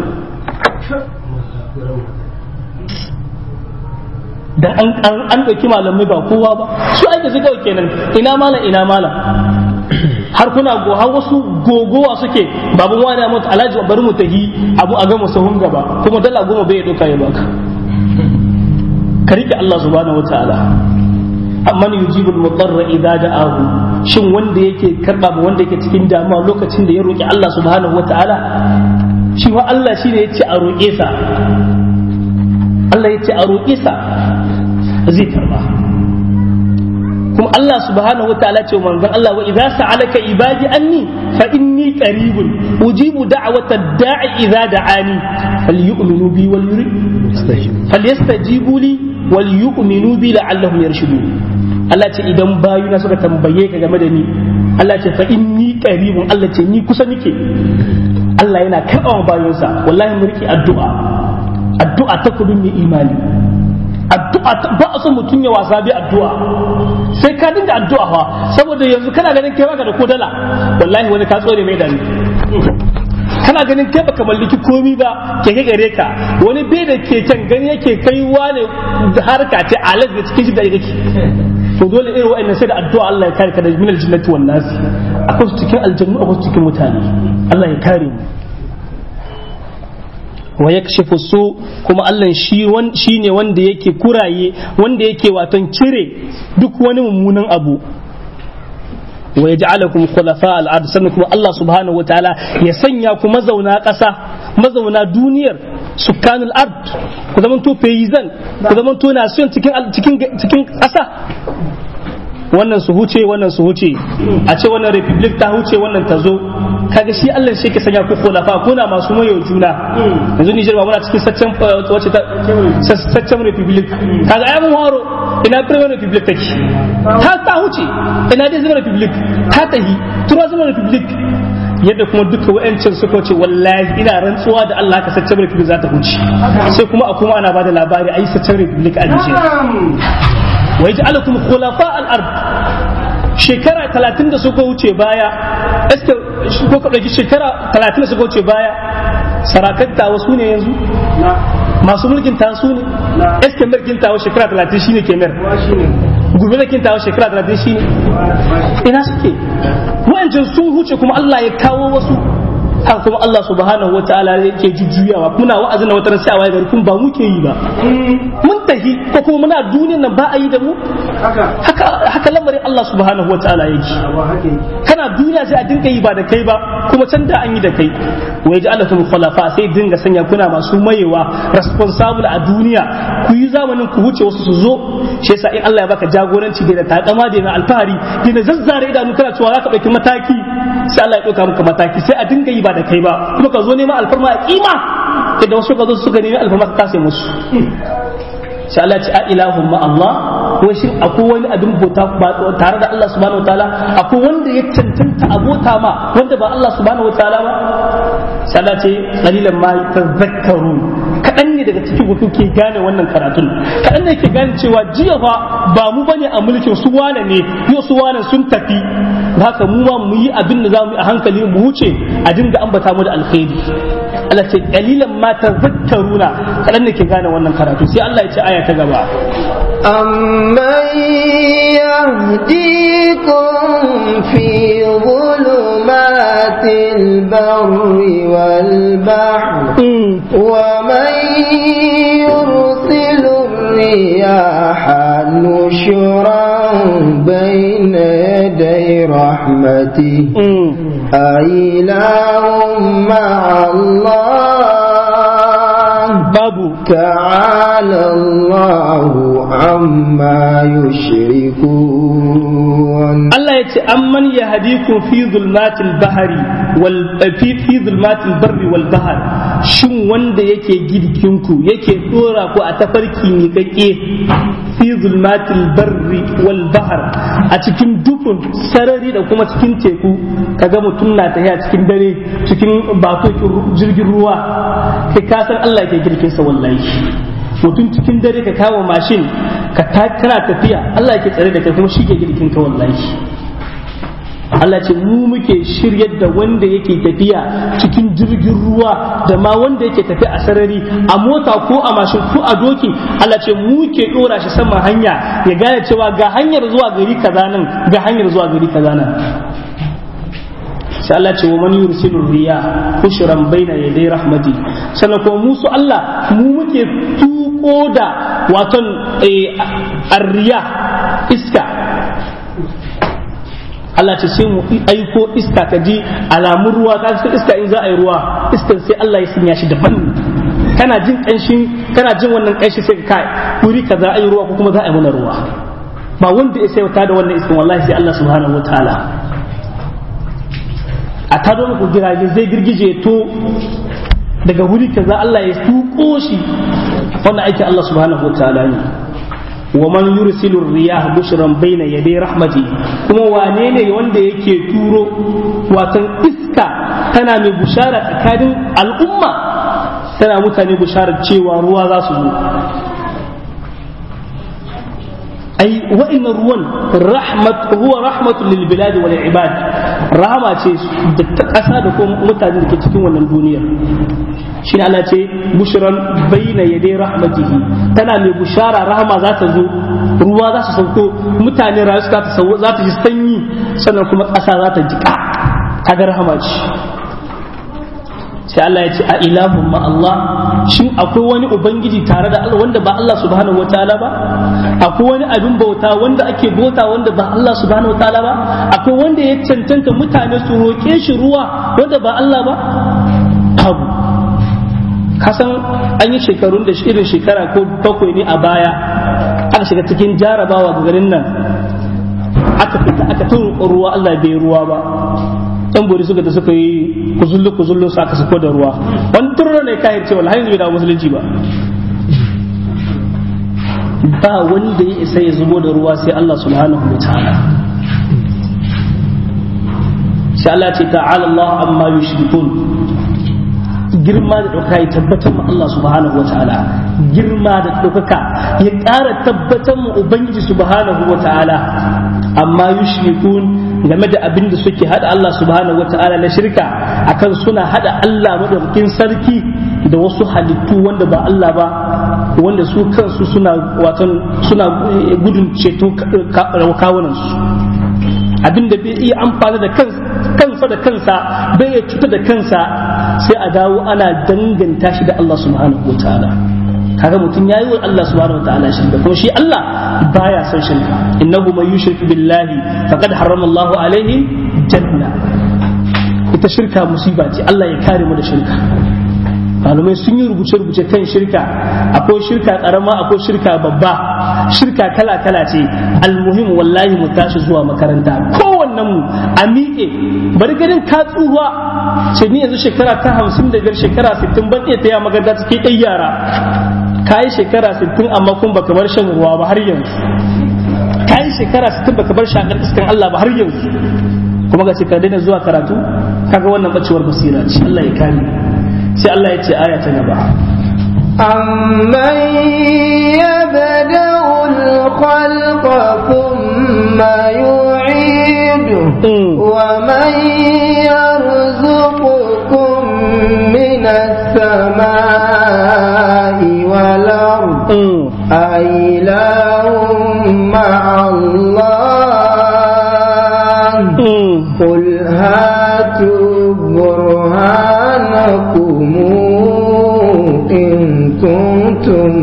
da an an ɗauki malamai ba kowa ba su aika su kawai kenan ina malam ina malam har kuna go har wasu gogowa suke babu wani ya mutu alhaji bari mu tahi abu a gama sahun gaba kuma dala goma bai ɗauka ya baka ka rike Allah subhanahu wataala amma ni yujibul mudarra idza da'ahu shin wanda yake karba ba wanda yake cikin damuwa lokacin da ya roki Allah subhanahu wataala shi wa Allah shine yace a roƙe sa Allah yace a roƙe sa zai karba kuma Allah subhanahu wa ta'ala ce manzon Allah wa idza sa'alaka ibadi anni fa inni qaribun ujibu da'wata da'i idza da'ani falyu'minu bi wal falyastajibu li wal yu'minu bi la'allahum yarshudun Allah ce idan bayuna suka tambaye ka game da ni Allah ce fa inni qaribun Allah ce ni kusa nike Allah yana karɓa bayonsa wallahi mu riki addu'a addu'a ta kudin mai imani addu'a ba a son mutum ya wasa bi addu'a sai ka dinga addu'a fa saboda yanzu kana ganin kai baka da kodala wallahi wani ka tsore mai dani kana ganin kai baka mallaki komi ba ke gare ka wani bai da keken gani yake kaiwa ne harka ce alat da cikin shi da yake to dole irin wa'annan sai da addu'a Allah ya kare ka da minal jinnati wan nas akwai su cikin aljannu akwai su cikin mutane Allah ya kare mu wa yakshifu su kuma Allah shi shi ne wanda yake kuraye wanda yake waton cire duk wani mummunan abu wa yaj'alakum khulafa al-ard sannan kuma Allah subhanahu wa ta'ala ya sanya ku mazauna ƙasa mazauna duniyar sukanul ard ku zaman to paysan ku zaman to nation cikin cikin cikin ƙasa wannan su huce wannan su huce a ce wannan republic ta huce wannan ta zo kaga shi Allah shi ke sanya ku khulafa kuna masu mayo juna yanzu Niger ba muna cikin saccen wace ta saccen republic kaga ai mun horo ina premier republic take ta ta huce ina dai zama republic ta tahi tura zama republic yadda kuma duka wa'ancin suka ce wallahi ina rantsuwa da Allah ka saccen republic za ta huce sai kuma a kuma ana bada labari a yi saccen republic a Nijar wa yaj'alukum khulafa al-ard shekara talatin da suka wuce baya eske ko ka ɗauki shekara talatin da suka wuce baya sarakan tawa su ne yanzu masu mulkin ta su ne eske mulkin tawa shekara talatin shine kemer gobe da kintawa shekara talatin shine ina suke wa'ancan sun huce kuma Allah ya kawo wasu haka kuma Allah subhanahu wataala yake jujjuyawa muna wa'azin na wata sai a waye gari kun ba muke yi ba mun tahi ko kuma muna duniyan nan ba a yi da mu haka haka lamarin Allah subhanahu wataala yake kana duniya sai a dinga yi ba da kai ba kuma can da an yi da kai wa yaj'alakum khulafa sai dinga sanya kuna masu mayewa responsible a duniya ku yi zamanin ku wuce wasu su zo shi yasa in Allah ya baka jagoranci da takama da alfahari da zazzare idanu kana cewa zaka dauki mataki sai Allah ya dauka maka mataki sai a dinga yi ba da kai ba kuma ka zo neman alfarma a kima da wasu ka zo suka nemi alfarma ka kase musu sai Allah ya ce a ilahun ma Allah wai shin akwai wani abin bauta tare da Allah subhanahu wataala akwai wanda ya cancanta abota ma wanda ba Allah subhanahu wataala ba sai Allah ce qalilan ma tazakkarun kadan ne daga cikin ku ke gane wannan karatun kadan ne ke gane cewa jiya fa ba mu bane a mulkin su wane ne yau su wane sun tafi haka mu ma mu yi abin da zamu yi a hankali mu wuce a dinga ambata mu da alkhairi Allah ce qalilan ma tazakkaruna kadan ne ke gane wannan karatu sai Allah ya ce aya ta gaba أمن يهديكم في ظلمات البر والبحر ومن يرسل الرياح نشرا بين يدي رحمته أإله مع الله babu تعالى الله عما يشركون Allah ya ce amman ya hadikum fi zulmatil bahari wal fi fi zulmatil barri wal bahr shin wanda yake girkinku yake dora ku a tafarki ne kake fi zulmatil barri wal bahr a cikin dukun sarari da kuma cikin teku kaga mutum na tafiya cikin dare cikin batokin jirgin ruwa kai ka san Allah yake girkin sa wallahi mutum cikin dare ka kawo mashin ka kana tafiya Allah yake tsare da kai kuma shi ke girkin ka wallahi Allah ce mu muke shiryar da wanda yake tafiya cikin jirgin ruwa da ma wanda yake tafiya a sarari a mota ko a mashin ko a doki Allah ce mu ke dora shi sama hanya ya gane cewa ga hanyar zuwa gari kaza nan ga hanyar zuwa gari kaza nan sai Allah ce wa man yursilu riya bushran baina yaday rahmati sannan kuma musu Allah mu muke tuko da waton arriya iska Allah ce sai mu aiko iska ka ji alamun ruwa ka san iska in za a yi ruwa iskan sai Allah ya sanya shi daban kana jin kanshin kana jin wannan kanshi sai ka kai wuri ka za a yi ruwa ko kuma za a yi mana ruwa ba wanda ya sai da wannan iskan wallahi sai Allah subhanahu wataala a tado muku girage zai girgije to daga wuri kaza Allah ya tuko shi wannan aiki Allah subhanahu wataala ne wa man yursilu riyah bushran baina yaday rahmati kuma wane ne wanda yake turo watan iska tana mai bushara tsakanin al'umma tana mutane busharar cewa ruwa za su zo ai wa'annan ruwan rahmat huwa rahmatul lil bilad wal ibad rahama ce da ta kasa da kuma mutane da ke cikin wannan duniyar shi ne Allah ce bushran baina yadai rahmatihi tana mai bushara rahama za ta zo ruwa za su sauko mutane rayu za ta za ta ji sanyi sannan kuma ƙasa za ta jika kaga rahama ce sai Allah ya ce a ilahun ma Allah shin akwai wani ubangiji tare da Allah wanda ba Allah subhanahu wataala ba akwai wani abin bauta wanda ake bauta wanda ba Allah subhanahu wataala ba akwai wanda ya cancanta mutane su roƙe shi ruwa wanda ba Allah ba abu kasan an yi shekarun da irin shekara ko bakwai ne a baya aka shiga cikin jarabawa ga garin nan aka fita aka tun ruwa Allah bai ruwa ba yan bori suka da suka yi kuzullu kuzullu su aka sako da ruwa wani turra ne kayan cewa har yanzu bai dawo musulunci ba ba wanda ya isa ya zubo da ruwa sai Allah subhanahu wa ta'ala sai Allah ce ta'ala Allah amma yushrikun girma da ɗauka ya tabbatar ma Allah subhanahu wa ta'ala girma da ɗaukaka ya ƙara tabbatar ma Ubangiji subhanahu wa ta'ala amma yushrikun game da abin da suke hada Allah subhanahu wa ta'ala na shirka akan suna hada Allah madaukakin sarki da wasu halittu wanda ba Allah ba wanda su kansu suna watan suna gudun ceto kawunan su abin da bai iya amfani da kansa da kansa bai ya cuta da kansa sai a dawo ana danganta shi da Allah subhanahu wa ta'ala kaga mutum yayi wa Allah subhanahu wa ta'ala shirka kuma shi Allah baya son shirka innahu man yushrik billahi faqad harrama Allah alaihi janna ita shirka musiba ce Allah ya kare mu da shirka malamai sun yi rubuce-rubuce kan shirka akwai shirka karama akwai shirka babba shirka kala-kala ce almuhim wallahi mu tashi zuwa makaranta kowannen mu a miƙe bari ganin ka tsuwa ce ni yanzu shekara ta hamsin da biyar shekara sittin ban iya taya magarda cikin ɗan yara ka yi shekara sittin amma kun baka bar shan ruwa ba har yanzu ka yi shekara sittin baka bar shakar iskan Allah ba har yanzu kuma ga ka daina zuwa karatu kaga wannan bacewar basira ce Allah ya kare sai Allah ya ce aya ta gaba أمن يبدأ الخلق ثم يعيده ومن يرزقكم من السماء والأرض أإله مع الله قل هاتوا برهانكم إن كنتم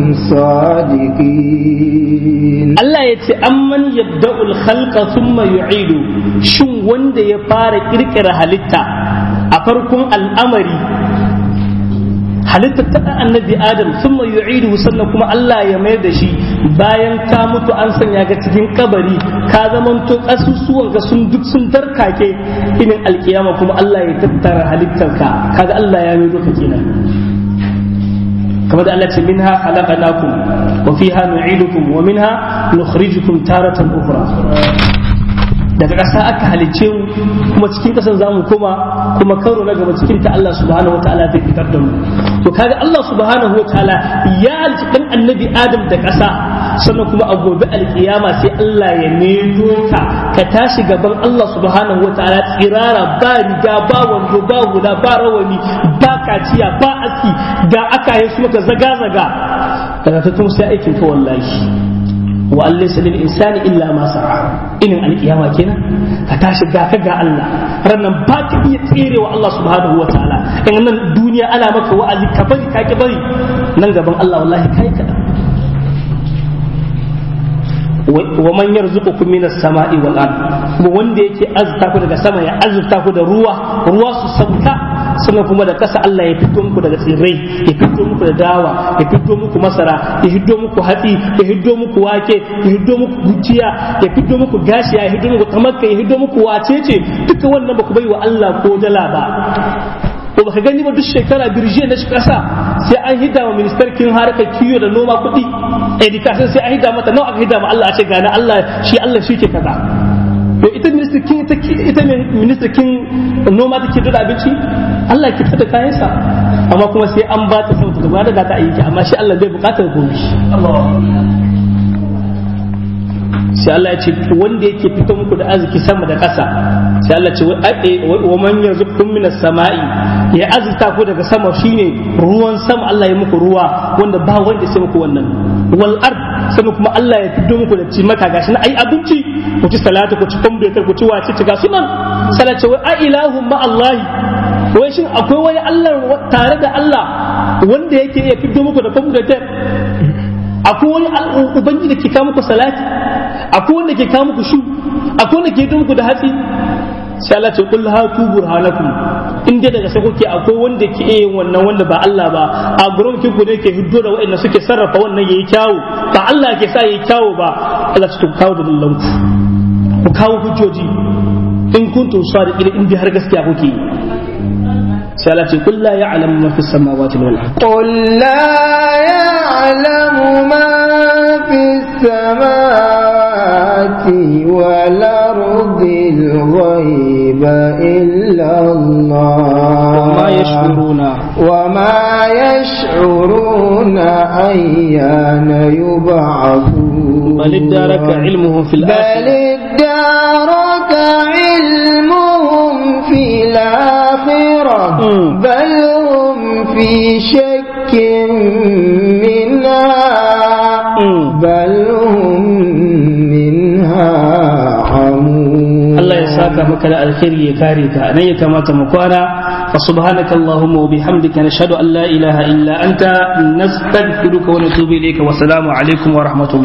صادقين Allah ya ce amman yabda'ul khalqa thumma yu'idu shin wanda ya fara kirkira halitta a farkon al'amari halitta ta annabi adam thumma yu'idu sannan kuma Allah ya mayar da shi bayan ka mutu an sanya ga cikin kabari ka zamanto kasusuwan ka sun duk sun darkake inin alkiyama kuma Allah ya tattara halittarka kaga Allah ya mai doka kenan kamar da Allah ce minha khalaqnakum wa fiha nu'idukum wa minha nukhrijukum taratan ukhra daga ƙasa aka halicce mu kuma cikin ƙasar za mu koma kuma karo na gaba cikin ta Allah subhanahu wa ta'ala zai fitar da mu to kaga Allah subhanahu wa ta'ala ya halicci dan annabi Adam da ƙasa sannan kuma a gobe alkiyama sai Allah ya medo ka ka tashi gaban Allah subhanahu wa ta'ala tsirara ba riga ba wando ba hula ba rawani ba kaciya ba aski ga aka yi su maka zaga zaga daga ta sai aikin ka wallahi wa an laysa lil insani illa ma sa'a inin alkiyama kenan ka tashi ga ka ga Allah rannan ba ka iya tserewa Allah subhanahu wa ta'ala in nan duniya ana maka wa'azi ka bari ka ki bari nan gaban Allah wallahi kai ka wa man yarzuqukum minas sama'i wal ard kuma wanda yake azurta ku daga sama ya azurta ku da ruwa ruwa su sauka sannan kuma da kasa Allah ya fito muku daga tsirrai ya fito muku da dawa ya fito muku masara ya hiddo muku hatsi ya hiddo muku wake ya hiddo muku gujiya ya fito muku gashi ya hiddo muku tamakka ya hiddo muku wacece duka wannan ba ku bai wa Allah ko dala ba ko baka gani ba duk shekara birje na kasa sai an hida wa ministarkin harkar kiyo da noma kuɗi education sai an hida mata nawa aka hida ma Allah a ce gane Allah shi Allah shi ke kaza to ita ministarkin ita ministarkin noma take da abinci Allah ke fita kayansa amma kuma sai an ba ta sauta da da ta aiki amma shi Allah bai bukatar gobe sai Allah ya ce wanda yake fito muku da arziki sama da ƙasa sai Allah ce wa man yarzuqukum minas sama'i ya azurta ku daga sama shine ruwan sama Allah ya muku ruwa wanda ba wanda sai muku wannan wal ard sannan kuma Allah ya fito muku da ci maka gashi na ai abinci ku ci salatu ku ci kwamfutar ku ci wace ci gasu nan salace wa a ilahu ma Allah wai shin akwai wani Allah tare da Allah wanda yake iya fito muku da kwamfutar akwai wani ubangiji da ke kawo muku salati akwai wanda ke kawo muku shu akwai wanda ke yi muku da hatsi sai Allah ce kul hatu burhanakum in dai daga sai kuke akwai wanda ke iya yin wannan wanda ba Allah ba a gurin ki ne ke hiddo da waɗanda suke sarrafa wannan yayi kyawu ba Allah ke sa yayi kyawu ba Allah ce ku kawo da dallan ku ku kawo hujjoji in kuntum sadiqin in dai har gaskiya kuke yi sai Allah ce kul la ya'lamu ma fis samawati wal ard قل لا يعلم ما في السماوات والأرض الغيب إلا إلا الله وما يشعرون وما يشعرون أيان يبعثون بل ادارك علمهم في بل الآخرة ادارك علمهم في الآخرة مم. بل هم في شك منها مم. بل هم منها عمون Allah ya saka maka da alkhairi ya kare ka nan ya kamata mu kwana fa subhanaka allahumma wa bihamdika nashhadu an la ilaha illa anta nastaghfiruka wa natubu ilayka wa assalamu alaikum wa rahmatullahi